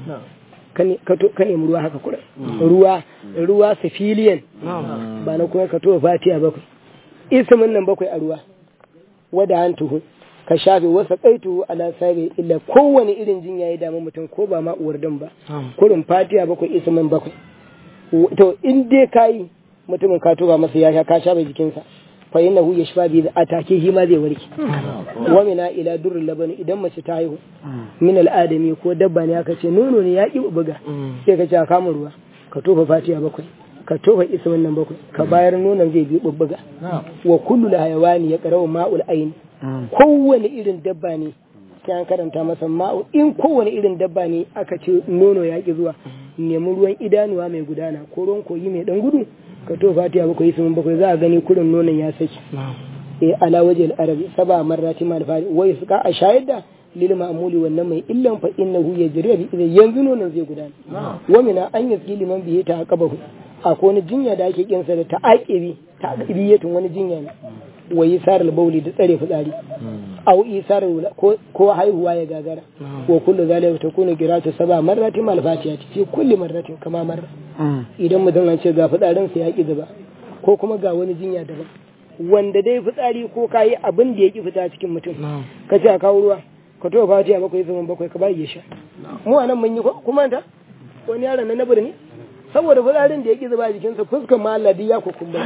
ka nemi ruwa haka kura ruwa ruwa sifiliyan ba na kuma ka to fatiha bakwai ismin nan bakwai a ruwa wada an tuhu ka shafe wasa kaitu ala sabi illa kowane irin jinya ya damu mutum ko ba ma uwar dan ba kurin fatiha bakwai ismin bakwai to in dai kayi mutumin ka tuba masa ya sha ka shafe jikinsa fa innahu yashfa bi atake shi ma zai warke wa mina ila durrul laban idan mace ta haihu min al'adami ko dabba ne aka ce nono ne ya ki buga sai ka ce ka kama ruwa ka tofa fatiha bakwai ka tofa ismin nan bakwai ka bayar nonon zai bi bubbuga wa kullu hayawani ya qara'u ma'ul ayn kowane irin dabba ne sai an karanta masa ma'u in kowane irin dabba ne aka ce nono ya ki zuwa nemi ruwan idanuwa mai gudana ko ruwan koyi mai dan gudu ka to fatiha bakwai sun bakwai za a gani kurin nonon ya saki eh ala waje arabi saba marrati mal fari wai suka a shayar da lil ma'muli wannan mai illan fa innahu yajri bi idan yanzu nonon zai gudana wa mina an yaski liman bihi ta aqabahu akwai wani jinya da ake kinsa da ta'aqibi ta'aqibiyatun wani jinya ne wa isar bauli da tsare fitsari aw isar ko haihuwa ya gagara wa kullu zalika takunu qiratu saba marrati mal fatiha fi kulli marratin kama marra idan mutum an ce ga fitsarin sa ya ki zuba ko kuma ga wani jinya daban wanda dai fitsari ko kayi abin da ya ki fita cikin mutum ka ce a kawo ruwa ka to fatiha bakwai zaman bakwai ka bayi ya sha mu anan mun yi kuma ta wani yaron na nabir ne saboda fitsarin da ya ƙi zuba jikinsa fuskar maladi ya kukumba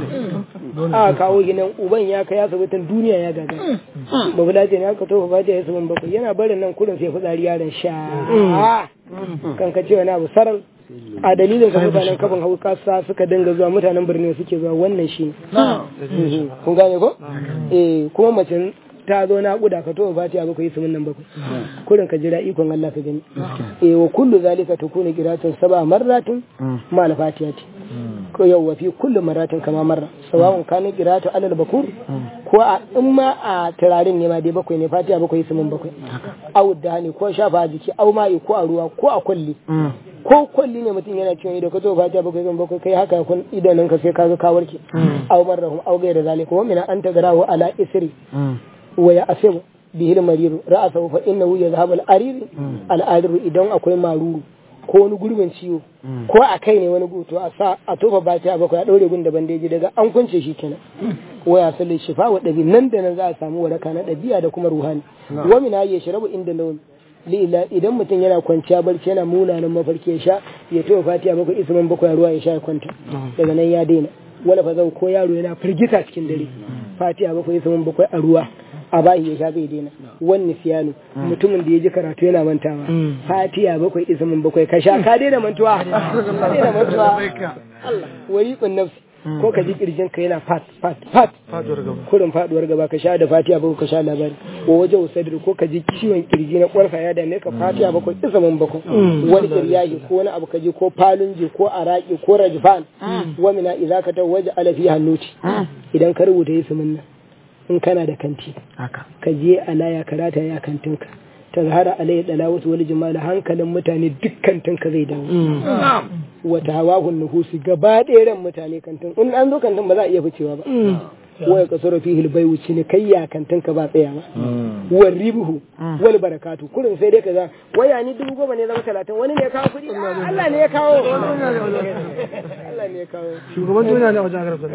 a kawo ginan uban ya kai asibitin duniya ya gaga ba bula ce ne aka tofa fatiha ya saman bakwai yana barin nan kudin sai fitsari yaron sha kan ka cewa na abu saral a dalilin ka mutanen kafin hau kasa suka dinga zuwa mutanen birni suke zuwa wannan shi kun gane ko eh kuma mace ta zo na kuda ka tofa fatiha bakwai su nan bakwai kurin ka jira ikon Allah ka gani eh wa kullu zalika takunu qiratun sab'a marratin ma al fatihati ko yawwa fi kullu marratin kama marra sawa'un kana qiratu alal bakur ko a in ma a turarin ne ma dai bakwai ne fatiha bakwai su mun bakwai aw dani ko shafa jiki aw ma'i ko a ruwa ko a kulli ko kulli ne mutum yana ciwon ido ka to fatiha bakwai sun bakwai kai haka kun idanun ka sai kaga ka warke aw marrahum aw ghayra zalika wa min an tagarahu ala isri wa ya asibu bihi mariru ra'asahu fa innahu yadhhabu al-arir al-arir idan akwai maruru ko wani gurbin ciwo ko a kai ne wani guto a sa a tofa fatiha bakwai a ɗaure gun da bandeji daga an kunce shi kenan waya salli shifa wa ɗabi nan da nan za a samu waraka na ɗabi'a da kuma ruhani wa min ya shirabu inda launi lila idan mutum yana kwanciya barci yana munanan mafarki ya sha ya tofa fatiha bakwai isman bakwai ruwa ya sha ya kwanta daga nan ya daina wala fa zau ko yaro yana firgita cikin dare fatiha bakwai isman bakwai a ruwa a bahi ya sha zai daina wani siyanu mutumin da ya ji karatu yana mantawa fatiha bakwai ismin bakwai ka sha ka daina mantuwa ka daina mantuwa Allah wariqun nafsi ko ka ji kirjin ka yana fat fat fat kurin faduwar gaba ka sha da fatiha bakwai ka sha labari ko waje usadir ko ka ji ciwon kirji na kwarfa ya dame ka fatiha bakwai ismin bakwai wani kiryahi ko wani abu ka ji ko falunji ko araki ko rajfan wa mina idza ka tawaja ala fi hannuti idan ka rubuta ismin nan in kana da kanti ka je a laya karata ya kantinka ta zahara alayhi dalawatu wal jimala hankalin mutane duk kantinka zai dawo wata hawahun nuhusi gaba ɗaya mutane kantin in an zo kantin ba za a iya ficewa ba waya kasoro fihi albayu ne kai ya kantin ka ba tsaya ba wal ribuhu wal barakatu kurin sai dai kaza waya ni dubu goma ne zama talatin wani ne ya kawo kuɗi Allah ne ya kawo Allah ne ya kawo shugaban duniya ne a wajen agarab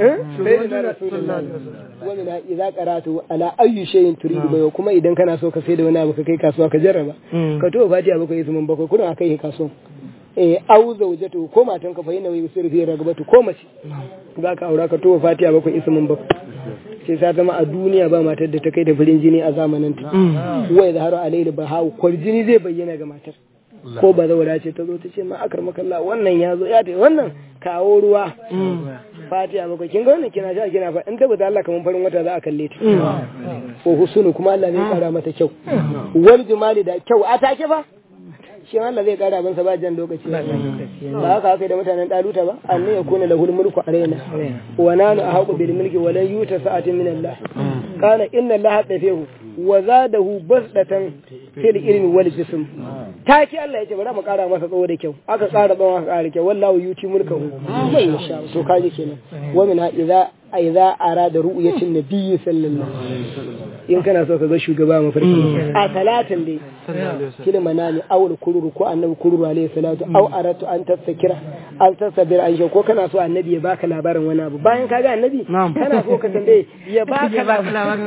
wani na idza qaratu ala ayyi shay'in turidu bayo kuma idan kana so ka sai da wani abu ka kai kasuwa ka jarraba ka to fatiha bakwai ismin bakwai kurin akai kasuwa eh au zaujatu ko matan ka fa yana yi sirri fi ragabatu ko mace za ka aura ka to fatiha bakwai ismin bakwai sai ta zama a duniya ba matar da ta kai da farin jini a zamanin ta wai zaharu alayhi bahawu kwarjini zai bayyana ga matar ko ba zaura ce ta zo ta ce ma akar makalla wannan ya zo ya ta wannan kawo ruwa fatiha maka kin ga wannan kina sha kina fa in tabbata Allah kaman farin wata za a kalle ta ko husunu kuma Allah zai kara mata kyau wal jumali da kyau a take fa shi Allah zai kara bansa ba jan lokaci ba haka haka da mutanen daluta ba anne ya kuna lahul mulku alaina wa nanu ahaqu bil mulki wa lan yuta sa'atin min Allah kana inna Allah dafihu wa zadahu basdatan fil ilmi wal jism taki Allah yace bari mu kara masa tsawo da kyau aka kara tsawon aka kara kyau wallahu yuti mulkahu mai insha to kaje kenan wa min idza idza arada ru'yatin nabiyyi sallallahu alaihi wasallam in kana so ka ga shugaba mafarki a talatin dai kila manani awul kururu ko annabi kururu alaihi salatu aw aratu an tasakira an tasabir an ko kana so annabi ya baka labarin wani abu bayan ka ga annabi kana so ka tambaye ya baka labarin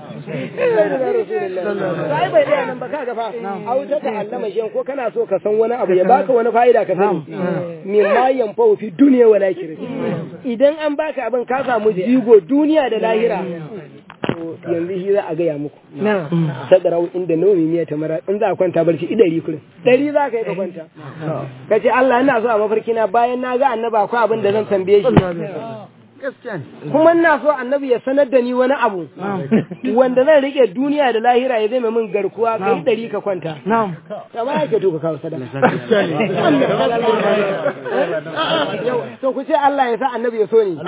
sai bai da nan ba ka ga fa aw ta ta'allama shi ko kana so ka san wani abu ya baka wani fa'ida ka sani min ma yanfa fi dunya wal akhirah idan an baka abin ka samu jigo duniya da lahira yanzu shi za a gaya muku sadarau inda nomi miya ta mara in za a kwanta barci idari kurin dari za ka yi ka kwanta ka ce Allah ina so a mafarki na bayan na ga annaba akwai abin da zan tambaye shi kuma ina so annabi ya sanar da ni wani abu wanda zan rike duniya da lahira ya zai min garkuwa ka yi dari ka kwanta kama yake to ka kawo sadaka to ku ce Allah ya sa annabi ya so ni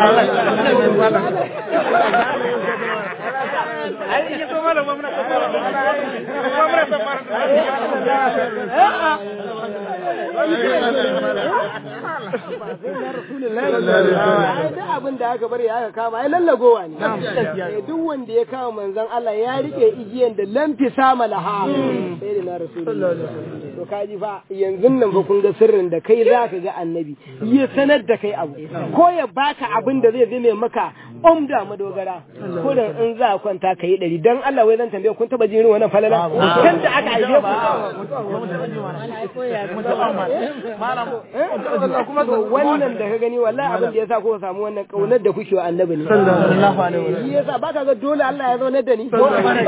da abin da aka bari aka kama ai lallagowa ne duk wanda ya kama manzon Allah ya rike igiyan da lamfi sama laha sai da na rasulullahi to kaji fa yanzu nan fa kun ga sirrin da kai zaka ga annabi ya sanar da kai abu ko ya baka abin da zai zame maka umda madogara ko da in za a kwanta ka yi ɗari don Allah wai zan tambaye kun taba jin wannan falala kan da aka aibe ku wannan da ka gani wallahi abin da yasa kuka samu wannan kaunar da kuke wa annabi ne sallallahu alaihi wasallam yasa baka ga dole Allah ya zauna da ni ba wani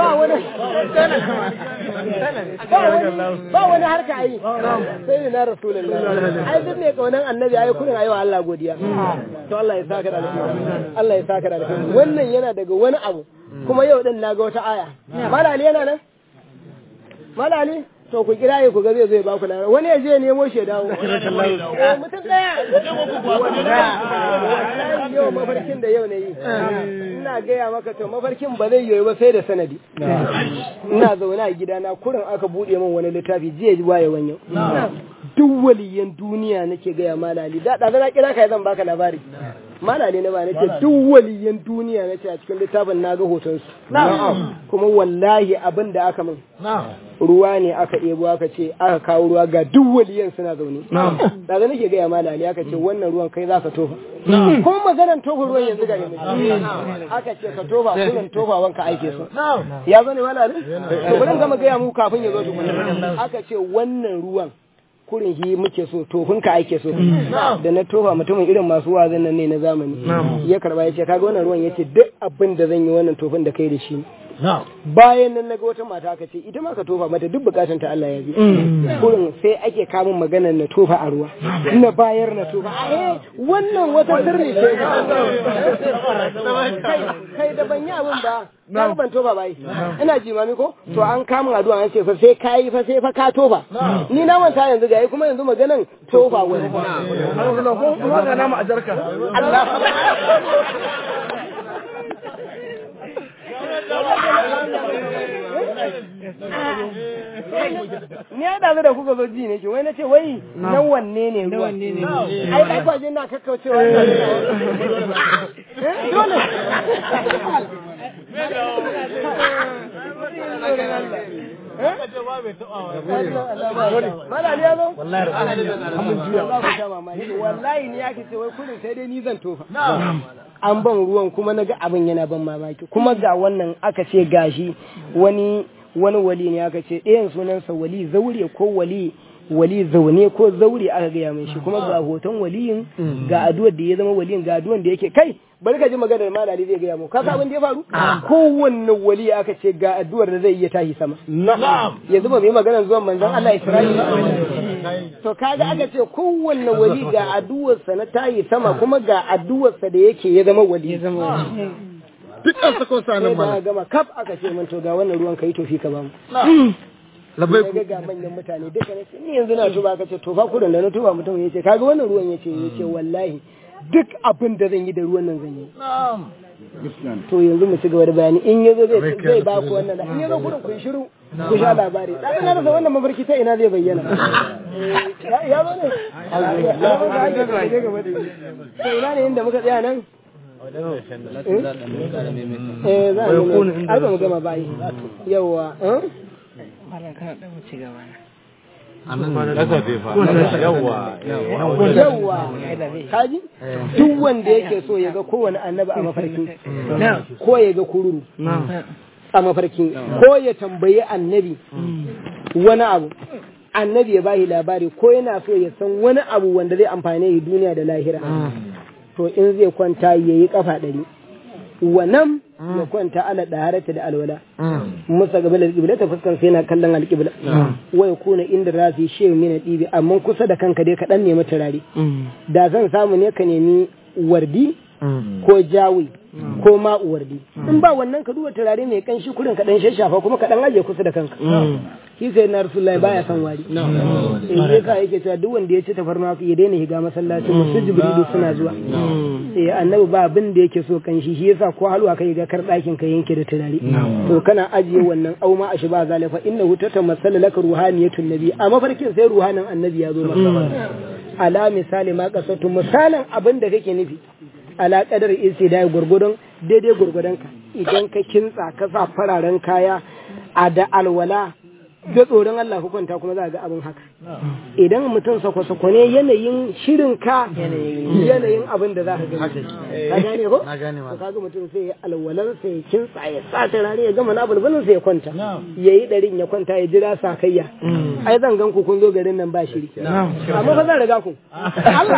ba wani harka ayi sai na rasulullahi ai duk ne kaunar annabi ai kullun ayi wa Allah godiya to Allah ya saka da alheri Allah ya saka da alheri wannan yana daga wani abu kuma yau din naga wata aya malali yana nan malali to ku kira ku ga zai zo ya ba ku lafiya wani ya je nemo shi dawo mutum daya yau mafarkin da yau ne yi ina gaya maka to mafarkin ba zai yoyi ba sai da sanadi ina zaune a gidana kurin aka buɗe min wani littafi jiya waye wani duk waliyan duniya nake gaya malali da da na kira kai zan baka labari malali na ba nace duk waliyan duniya nace a cikin littafin na ga hoton su kuma wallahi abin da aka min ruwa ne aka ɗebo aka ce aka kawo ruwa ga duk waliyan suna zaune da da nake gaya malali aka ce wannan ruwan kai za ka tofa kuma maganar tofa ruwan yanzu ga yanzu aka ce ka tofa kullum tofa wanka aike so ya zo ne malali to bari in gama gaya muku kafin ya zo tukuna aka ce wannan ruwan kurin shi muke so tofin ka ake so da na tofa mutumin irin masu wazin nan ne na zamani ya karba ya ce kaga wannan ruwan ya ce duk abin da zan yi wannan tofin da kai da shi bayan nan naga wata mata aka ce ita ma ka tofa mata duk bukatun ta Allah ya bi kurin sai ake kamun maganar na tofa a ruwa na bayar na tofa eh wannan wata sirri ce kai da ban yi abin ba na ban tofa bai ina jimami ko to an kamun addu'a an ce fa sai kai fa sai fa ka tofa ni na manta yanzu ga kuma yanzu maganan tofa wani kuma ga nama a jarka Allah ni ya dazu da kuka zo ji ne ke wai na ce wai na wanne ne ruwa ai ai kwaje na kakkaucewa dole Mala ya zo? Wallahi ni yake ce wai kullum sai dai ni zan tofa. An ban ruwan kuma na ga abin yana ban mamaki kuma ga wannan aka ce gashi wani wani wali ne aka ce ɗayan sunansa wali zaure ko wali wali zaune ko zaure aka gaya mai shi kuma ga hoton waliyin ga addu'ar da ya zama waliyin ga addu'ar da yake kai bari ka ji maganar malali zai gaya mu ka abin da ya faru kowanne wali aka ce ga addu'ar da zai iya tashi sama yanzu ba mu yi maganar zuwan manzon Allah Isra'ila to kaga aka ce kowanne wali ga addu'ar sa na tashi sama kuma ga addu'ar sa da yake ya zama wali dukkan sa ko sanan mana gama kaf aka ce min to ga wannan ruwan kai tofi ka ba mu labai ga ga manyan mutane duka ne ni yanzu na tuba ka ce tofa kudin da na tuba mutum yace kaga wannan ruwan yace yace wallahi duk abin da zan yi da ruwan nan zan yi to yanzu mu ci gaba da bayani in yazo zai zai ba ku wannan in yazo gurin ku shiru ku sha labari dan na rasa wannan mafarki ta ina zai bayyana ya zo ne ya zo da ake ga gaba da to ina ne inda muka tsaya nan eh za a ai ba mu gama bai yawa eh yawwa kaji duk wanda yake so ya ga kowane annabi a mafarki ko ya ga kururu a mafarki ko ya tambayi annabi wani abu annabi ya bashi labari ko yana so ya san wani abu wanda zai amfane duniya da lahira to in zai kwanta ya yi kafa ɗari wannan ya kwanta ala ɗaharata da alwala musa gaba da alƙibla ta fuskar sai na kallon alƙibla wai kuna inda rafi shehu mina ɗibi amma kusa da kanka dai kaɗan nemi turare da zan samu ne ka nemi wardi ko jawi ko ma wardi in ba wannan ka duba turare mai kanshi kurin kaɗan shashafa kuma kaɗan aje kusa da kanka shi sai na rasulullahi baya son wari in ya sa yake cewa duk wanda ya ci tafarnuwa ya daina higa masallaci musu jibrilu suna zuwa eh annabi ba abin da yake so kanshi shi yasa ko halwa kai ga kar ɗakin ka yanke da turare to kana ajiye wannan auma a shi ba zalifa innahu tatamassala laka ruhaniyatun nabi a mafarkin sai ruhanin annabi ya zo maka ala misali ma kasatu misalin abin da kake nufi ala kadar istidai gurgudun daidai gurgudun ka idan ka kintsa ka sa fararen kaya a da alwala da tsoron Allah hukunta kuma za ga abin haka idan mutum sako-sako ne yanayin shirin ka yanayin abin da za ka gani ka gane ko na gane ma ka ga mutum sai ya alwalar sai ya kintsa ya sa turare ya gama na bulbulin sai ya kwanta ya yi ɗarin ya kwanta ya jira sakayya ai zan gan ku kun zo garin nan ba shiri amma fa zan riga ku Allah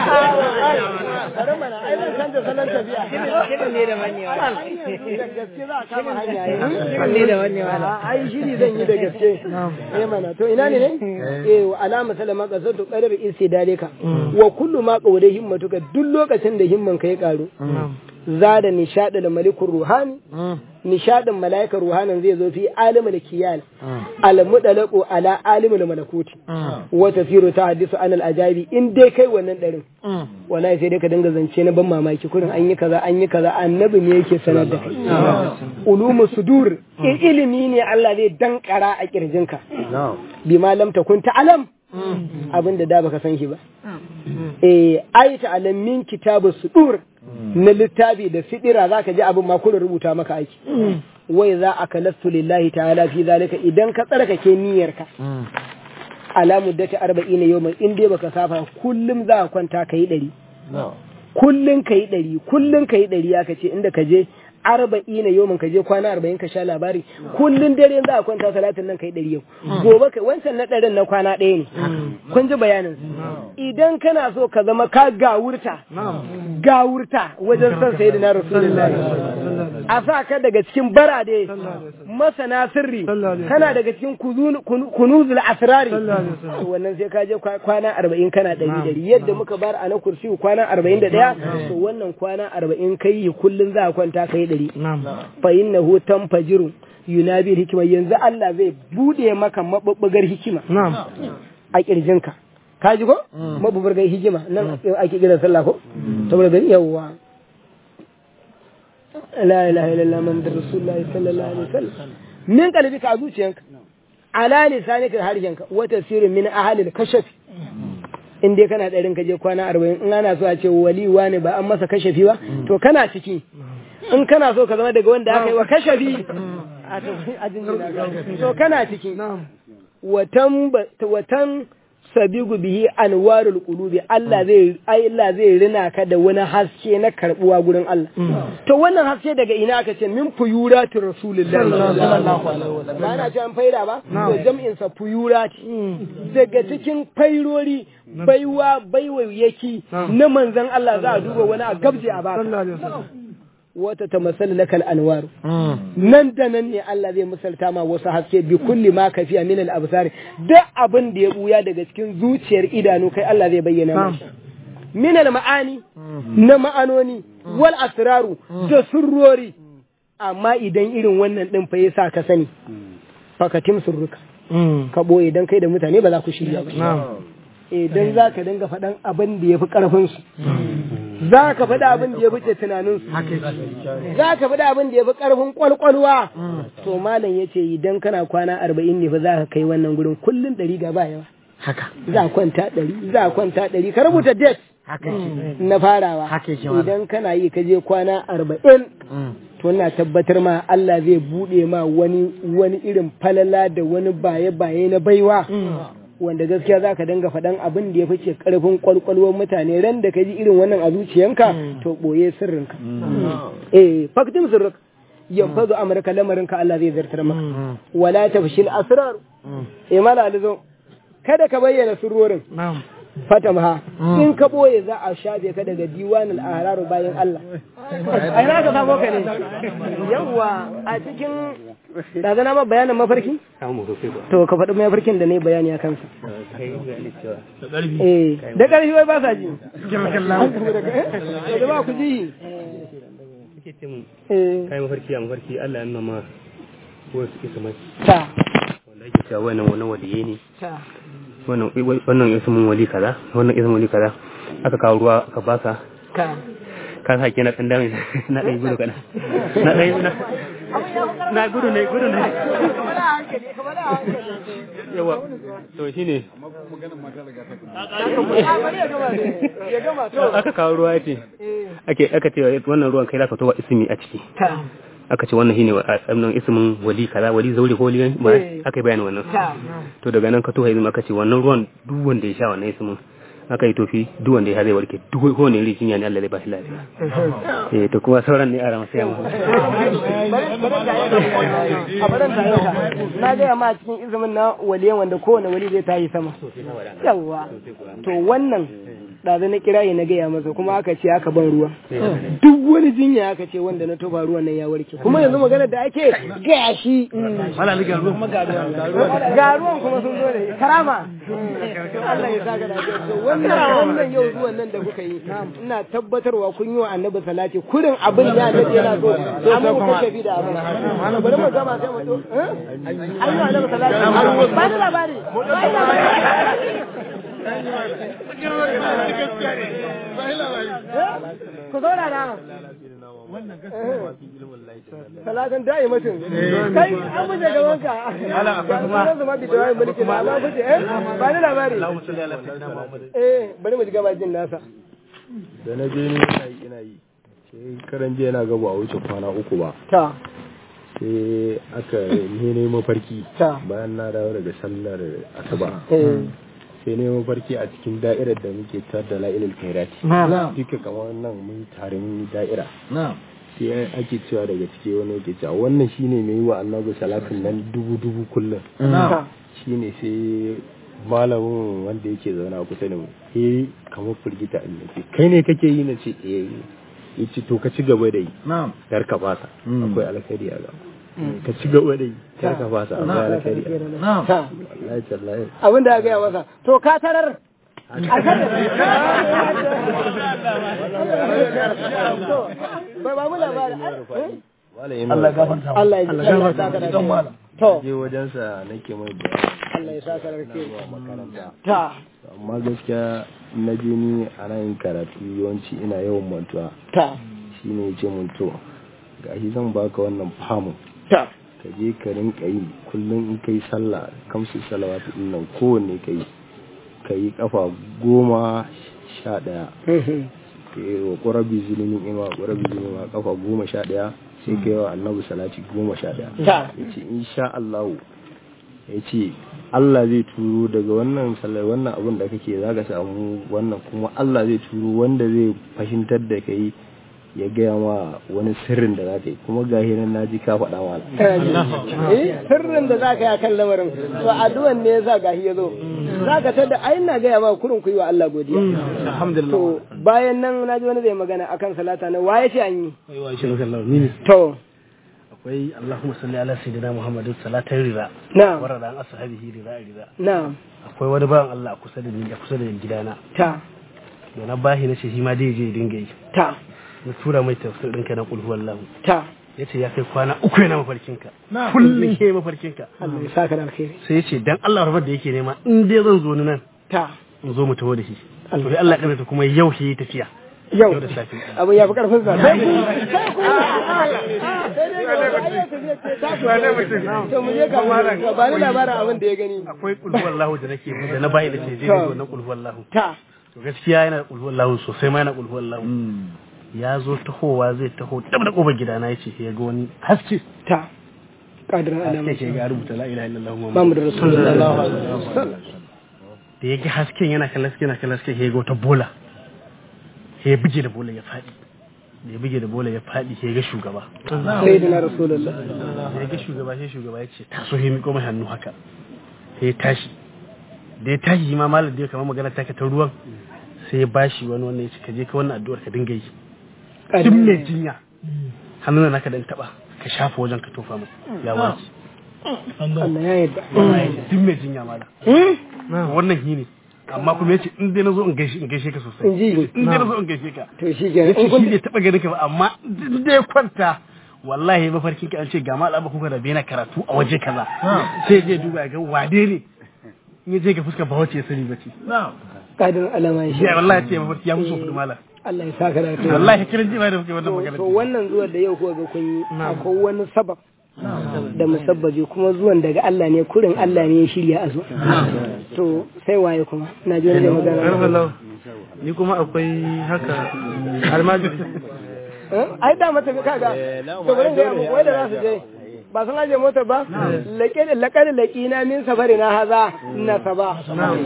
bari mana ai zan canza salon tafiya Kiɗan ne da mannewa. da gaske za a kama hanya Kiɗan ne da mannewa. ai shiri zan yi da gaske eh mana to ina ne ne eh wa alama salama qasatu qadar istidalika wa kullu ma qawda himmatuka duk lokacin da himman ka ya karu zada nishadul malikur ruhani nishadin malaikar ruhanin zai zo fi alimul kiyal al mudalaqu ala alimul malakuti wa tasiru tahaddisu anil ajabi in dai kai wannan darin wallahi sai dai ka dinga zance na ban mamaki kurin an yi kaza an yi kaza annabi ne yake sanar da kai ulumu sudur ilimi ne Allah zai dankara a kirjinka bima lam takun ta'lam abin da da baka san shi ba eh ayata alamin kitabu sudur na littafi da sidira zaka ji abin ma kullun rubuta maka aiki wai za a kalastu lillahi ta'ala fi zalika idan ka tsarkake niyyarka ala muddati 40 yawman in dai baka safa kullum za ka kwanta kai 100 kullum kai 100 kullum kai 100 aka ce inda ka je arba'ina yau ka je kwana arba'in ka sha labari kullum dare za a kwanta talatin nan kai ɗari yau gobe kai wancan na ɗarin na kwana ɗaya ne kun ji bayanin idan kana so ka zama ka gawurta gawurta wajen son sai da na rasulullahi a sa ka daga cikin barade masana sirri kana daga cikin kunuzul asrari wannan sai ka je kwana arba'in kana ɗari ɗari yadda muka bar a na kursi kwana arba'in da ɗaya to wannan kwana arba'in kai kullum za a kwanta kai ɗari fa innahu tanfajiru yunabi hikima yanzu Allah zai bude maka mabubbugar hikima a kirjinka ka ji ko mabubbugar hikima nan ake kiran sallah ko saboda gani yawwa la ilaha illallah muhammadur rasulullahi sallallahu alaihi wasallam min qalbika a zuciyanka ala lisanika harshenka wa tasirin min ahalil kashafi in dai kana ɗarin ka je kwana arba'in in ana so a ce waliwa ne ba an masa kashafi ba to kana ciki in kana so ka zama daga wanda aka yi wa kashafi a jinjina to kana ciki watan watan sabigu bihi anwarul qulubi Allah zai Allah zai rina ka da wani haske na karbuwa gurin Allah to wannan haske daga ina aka ce min fuyurati rasulullahi sallallahu alaihi wasallam ba na ce an faida ba to jam'in sa fuyurati daga cikin fairori baiwa baiwayyaki na manzon Allah za a duba wani a gabje a baka wata ta masal lakal anwar nan da nan ne Allah zai misalta ma wasu haske bi kulli ma kafiya min al absar duk abin da ya buya daga cikin zuciyar idanu kai Allah zai bayyana maka min al ma'ani na ma'anoni wal asraru da surrori amma idan irin wannan din fa yasa ka sani fakatim surruka ka boye dan kai da mutane ba za ku shirya ba idan za ka dinga faɗan abin da ya fi ƙarfinsu za ka faɗi abin da ya fi tunaninsu za ka faɗi abin da ya fi ƙarfin ƙwalƙwalwa to malam ya ce idan kana kwana arba'in ne fa za ka kai wannan gurin kullum ɗari ga ba yawa za a kwanta ɗari za a kwanta ɗari ka rubuta date na farawa idan kana yi ka je kwana arba'in to na tabbatar ma Allah zai buɗe ma wani wani irin falala da wani baye-baye na baiwa wanda gaskiya za ka danga faɗan abin da ya fice ƙarfin ƙwalƙwalwar mutane ran da ka ji irin wannan a zuciyanka to ɓoye sirrinka eh faktin sirrik yanfazu amurka lamarinka Allah zai zartar maka wala tafshil asrar eh mala alizo kada ka bayyana sirrorin fatamha in ka ɓoye za a shafe ka daga diwanul ahraru bayan Allah ai na ka samu ka ne yawa a cikin da zana ma bayanin mafarki? To ka faɗi mafarkin da na yi bayani a kansa. Eh, da ƙarfi wai ba sa ji. Da ba ku ji. Kai mafarki a mafarki Allah ya nuna ma wasu isa mai. Ta. Wanda ake cewa wannan wannan waliye ne. Ta. Wannan wannan ismin wali kaza, wannan ismin wali kaza. Aka kawo ruwa aka baka. Ka. Ka sa ke na ɗan dami na ɗaya gudu kana. Na ɗaya na. na gudu ne gudu ne yawa to shi ne aka kawo ruwa ya ce aka ce wannan ruwan kai za ka towa ismi a ciki aka ce wannan shine wannan ismin wali kaza wali zauri ko wali ba aka yi bayani wannan to daga nan ka towa ismi aka ce wannan ruwan duk wanda ya sha wannan ismin aka yi tofi duk wanda ya zai warke duk ko ne rikin yani Allah zai ba shi lafiya eh to kuma sauran ne a rama sai mu a baran ta yanka na gaya ma cikin izumin na waliyan wanda kowane wali zai tayi sama yawa to wannan ɗazu na kirayi na gaya masa kuma aka ce aka ban ruwa duk wani jinya aka ce wanda na toba ruwan nan ya warke kuma yanzu magana da ake gaya shi ga ruwan kuma sun zo da karama Allah ya saka da wannan wannan yau zuwan nan da kuka yi ina tabbatarwa kun yi wa annabi salati kurin abin ya annabi yana so amma ku kace bi da abin bari mu gama sai mu to an yi wa annabi salati ba da labari ba da labari ku zo da wannan gaskiya salatan da'i mutum kai an fice gaban ka ala kuma zama bi da mulki na amma fice eh ba ni labari eh bari mu ji gaba jin nasa da na je ni ina yi ina yi sai karan jiya na gaba a wuce kwana uku ba ta sai aka ne ne mafarki Ta. bayan na dawo daga sallar asuba eh sai ne mafarki a cikin da'irar da muke tar da la'ilul kairati na duka kamar nan mun tare mun yi da'ira na sai ake cewa daga ciki wani yake cewa wannan shine mai yi wa annabi salatin nan dubu dubu kullum ta shine sai malamin wanda yake zaune a kusa da mu eh kamar firgita in yace kai ne kake yi na ce eh yace to ka ci gaba da yi na kar ka fasa Mm. akwai alkhairi a gaba ka ci gaba da yi kar ka fasa akwai alkhairi a gaba na ta wallahi tallahi abin da ya gaya masa to ka tarar a kan bai ba mu labari malamin Allah gafarta Allah ya ji Allah ya saka da kai. to je wajensa nake mai bayani Allah ya saka da kai. zuwa makaranta ta amma gaskiya na je ni a nan karatu yawanci ina yawan mantuwa ta shine ya ce mun to gashi zan baka wannan famun ta ka je ka rinka yi kullum in kai sallah kamsu salawatu din nan kowanne ka yi ka yi kafa goma sha ɗaya ka yi wa ƙurabi zulumin ima ƙurabi zulumin ima kafa goma sha ɗaya sai ka yi wa annabi salati goma sha ɗaya ta ya ce insha Allah ya ce Allah zai turo daga wannan sallar wannan abin da kake za ka samu wannan kuma Allah zai turo wanda zai fahimtar da kai ya gaya ma wani sirrin da za ka yi kuma ga nan na ji ka faɗa mana eh sirrin da za ka yi a kan lamarin to addu'an ne yasa gahi ya zo za ka tada ai na gaya ma kurin ku yi wa Allah godiya alhamdulillah to bayan nan na ji wani zai magana akan salata na waye ce an yi wai wa shi Allah ni ne to akwai Allahumma salli ala sayyidina Muhammadin salatan rida na warada an ashabihi rida rida na akwai wani bawan Allah a kusa da ni a kusa da gidana ta da na bahi na ce shi ma dai je ya dinga yi ta na tura mai tafsir ɗinka na kulhu wallahu ta ya ce ya kai kwana uku yana mafarkinka kullum ke mafarkinka Allah ya saka da alkhairi sai ya ce dan Allah rabar da yake nema in dai zan zo ni nan ta in zo mu taho da shi to sai Allah ya kaddara kuma yau shi tafiya yau yau da safe abu ya fi karfin sa sai ku sai ku sai dai ga wani ayyuka zai ce ta ku to mu je ga ka ba ni labarin abin da ya gani akwai kulhu wallahu da nake da na bayi da ce je da wannan kulhu wallahu ta to gaskiya yana da kulhu wallahu sosai ma yana kulhu wallahu ya zo tahowa zai taho dab da kofar gidana yace ya ga wani haske ta kadirin alama haske ke ga rubuta la ilaha illallah muhammadu Muhammadu Rasulullah da ya ga hasken yana kallon hasken yana kallon hasken ya ga wata bola sai ya bige da bola ya faɗi da ya bige da bola ya faɗi sai ya ga shugaba sayyidina Rasulullah da ya ga shugaba sai shugaba ya ce taso ya miƙo mai hannu haka sai ya tashi da ya tashi shi ma malam da ya kama magana take ta ruwan sai ya bashi wani wannan ya ce ka je ka wannan addu'ar ka dinga yi duk mai jinya hannun naka dan taba ka shafa wajen ka tofa mai ya wace Allah ya yarda duk mai jinya malam wannan shi ne amma kuma ya ce in dai na zo in gaishe in gaishe ka sosai in ji in dai na zo in gaishe ka to shi ya ke ce shi bai taɓa ganin ka ba amma in dai kwanta wallahi mafarkin ka an ce ga malama kuka da bena karatu a waje kaza sai je duba ya ga wade ne in ya je ga fuskar ba wace ya sani ba ce kadirin alama shi ya wallahi ce mafarki ya musu kudu malam Allah ya saka da alkhairi wallahi kiran jima'i da kuke wannan to magana to wannan zuwan da yau kuka ga kun yi akwai wani sabab da musabbabi kuma zuwan daga Allah ne kurin Allah ne ya shirya a zo to sai waye kuma na ji wani zai magana ni kuma akwai haka almajiri Eh? ai da mata kaga to bari ga mu wai da za su je ba sun aje mota ba laƙe laƙar laƙina min safari na haza na saba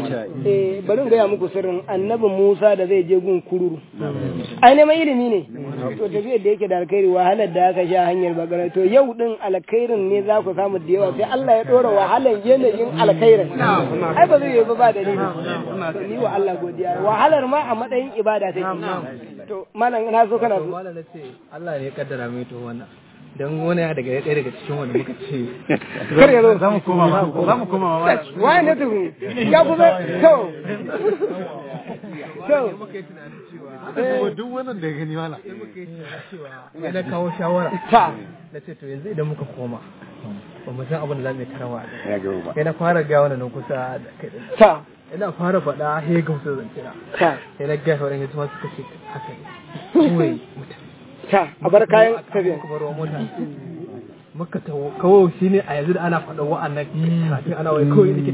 eh bari ga muku sirrin annabi Musa da zai je gun kururu ai neman ilimi ne to tafiyar da yake da alkhairi wahalar da aka sha hanyar bakara to yau din alkhairin ne za ku samu da yawa sai Allah ya dora wahalar yanayin alkhairin ai ba zai yi ba ba dalili to ni wa Allah godiya wahalar ma a matsayin ibada take to malam na so kana so Malam na ce Allah ne ya kaddara mai to wannan. Don wani ya daga ɗaya daga cikin wanda muka ce kar ya zo za mu koma za mu koma ma waye ne tuhu ya kusa to to duk wannan da ya gani wala sai na kawo shawara ta na ce to yanzu idan muka koma ba mu san abin da za mu yi tarawa sai na fara gawa na kusa da kai din. ta ina fara faɗa he ga musu zance na ta sai na ga sauran hidima suka ce haka ne kawai mutum ta a bar kayan tafiya muka baro mota muka tawo kawo shi ne a yanzu da ana faɗa wa'annan kafin ana wai kawai nake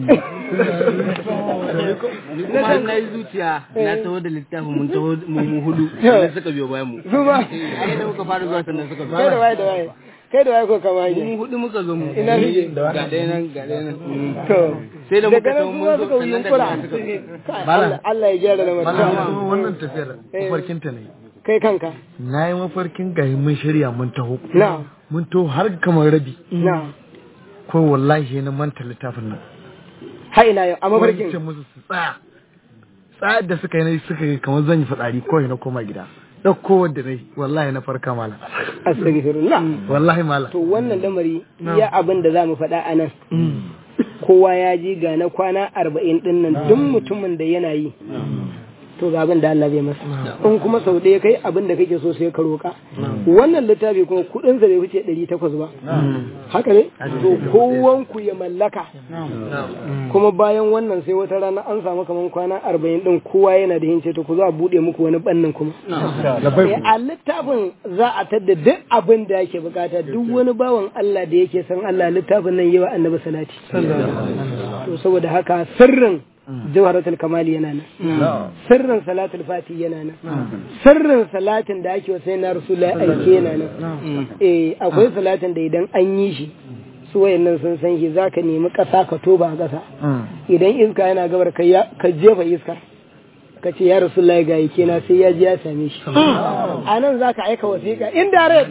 kuma na yi zuciya na taho da littafin mun taho mu mu hudu sannan suka biyo bayan mu su ba a yadda muka fara zuwa sannan suka kai da waye da waye kai da waye ko kama mu hanya hudu muka zo mu Ina suke? ga ɗaya nan ga ɗaya nan to sai da muka daga nan taho su mun ma zo suka sannan yunkura da suka Kai, Allah Allah ya gyara da Malam mutum wannan tafiyar mafarkin ta ne. kai kanka Na yi mafarkin gahi mun shirya mun taho. na Mun taho har kamar rabi. na Ko wallahi na manta littafin nan. ha ila yau a Wani mafarkin ce musu su tsaya. Tsayar da suka yi na suka yi kamar zan yi fitsari ko na koma gida. Ɗauko wadda na yi wallahi na farka malam. astaghfirullah Wallahi malam. to wannan lamari ya abin da za mu faɗa a nan kowa ya ji ga na kwana arba'in ɗin nan duk mutumin da yana yi to ga abin da Allah zai masa in kuma sau ɗaya kai abin da kake so sai ka roƙa wannan littafi kuma kuɗin sa bai wuce ɗari takwas ba haka ne to kowanku ya mallaka kuma bayan wannan sai wata rana an samu kaman kwana arba'in ɗin kowa yana da hince to ku zo a buɗe muku wani ɓannin kuma Eh, a littafin za a tadda duk abin da yake bukata duk wani bawan Allah da yake san Allah littafin nan yawa annabi salati to saboda haka sirrin jawharatul kamali yana nan sirrin salatul fati yana nan sirrin salatin da ake wa sai na rasulullahi aike yana nan eh akwai salatin da idan an yi shi su wayannan sun san shi zaka nemi ƙasa ka toba a ƙasa idan iska yana gabar ka ya- ka jefa iska ka ce ya rasulullahi ga yake na sai ya ji ya same shi a nan za ka aika wasiƙa indirect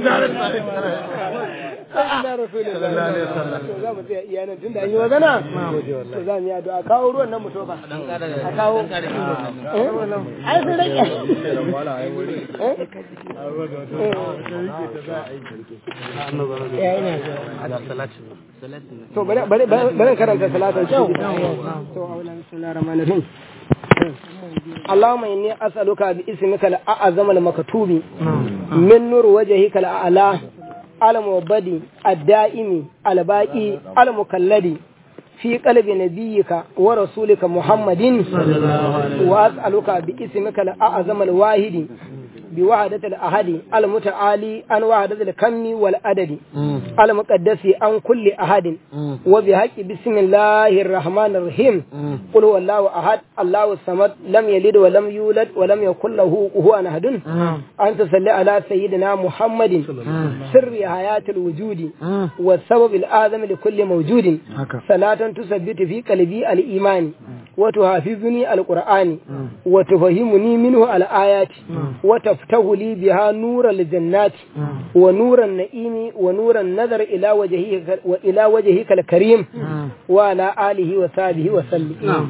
Inda rasulullahi to za mu tsaya iya nan tunda an yi magana to za mu yi addu'a kawo ruwan nan mu tofa a kawo Eh? ai sun rage Eh? Eh, ina so. to bari bari bari karanta salatin kyau to aulan bismillahir rahmanir rahim اللهم إني أسألك باسمك الأعظم المكتوب من نور وجهك الأعلى المبدي الدائم الباقي المكلد في قلب نبيك ورسولك محمد وأسألك باسمك الأعظم الواحد بوحدة الأحد المتعالي عن وحدة الكم والعدد المقدس عن كل أحد وبحق بسم الله الرحمن الرحيم قل هو الله أحد الله الصمد لم يلد ولم يولد ولم يكن له كفوا أحد أن تصلي على سيدنا محمد سر حياة الوجود والسبب الآدم لكل موجود صلاة تثبت في قلبي الإيمان وتحافظني القرآن وتفهمني منه الآيات وتفتح لي بها نور الجنات ونور النعيم ونور النظر إلى وجهك وإلى وجهك الكريم وعلى آله وصحبه وسلم نعم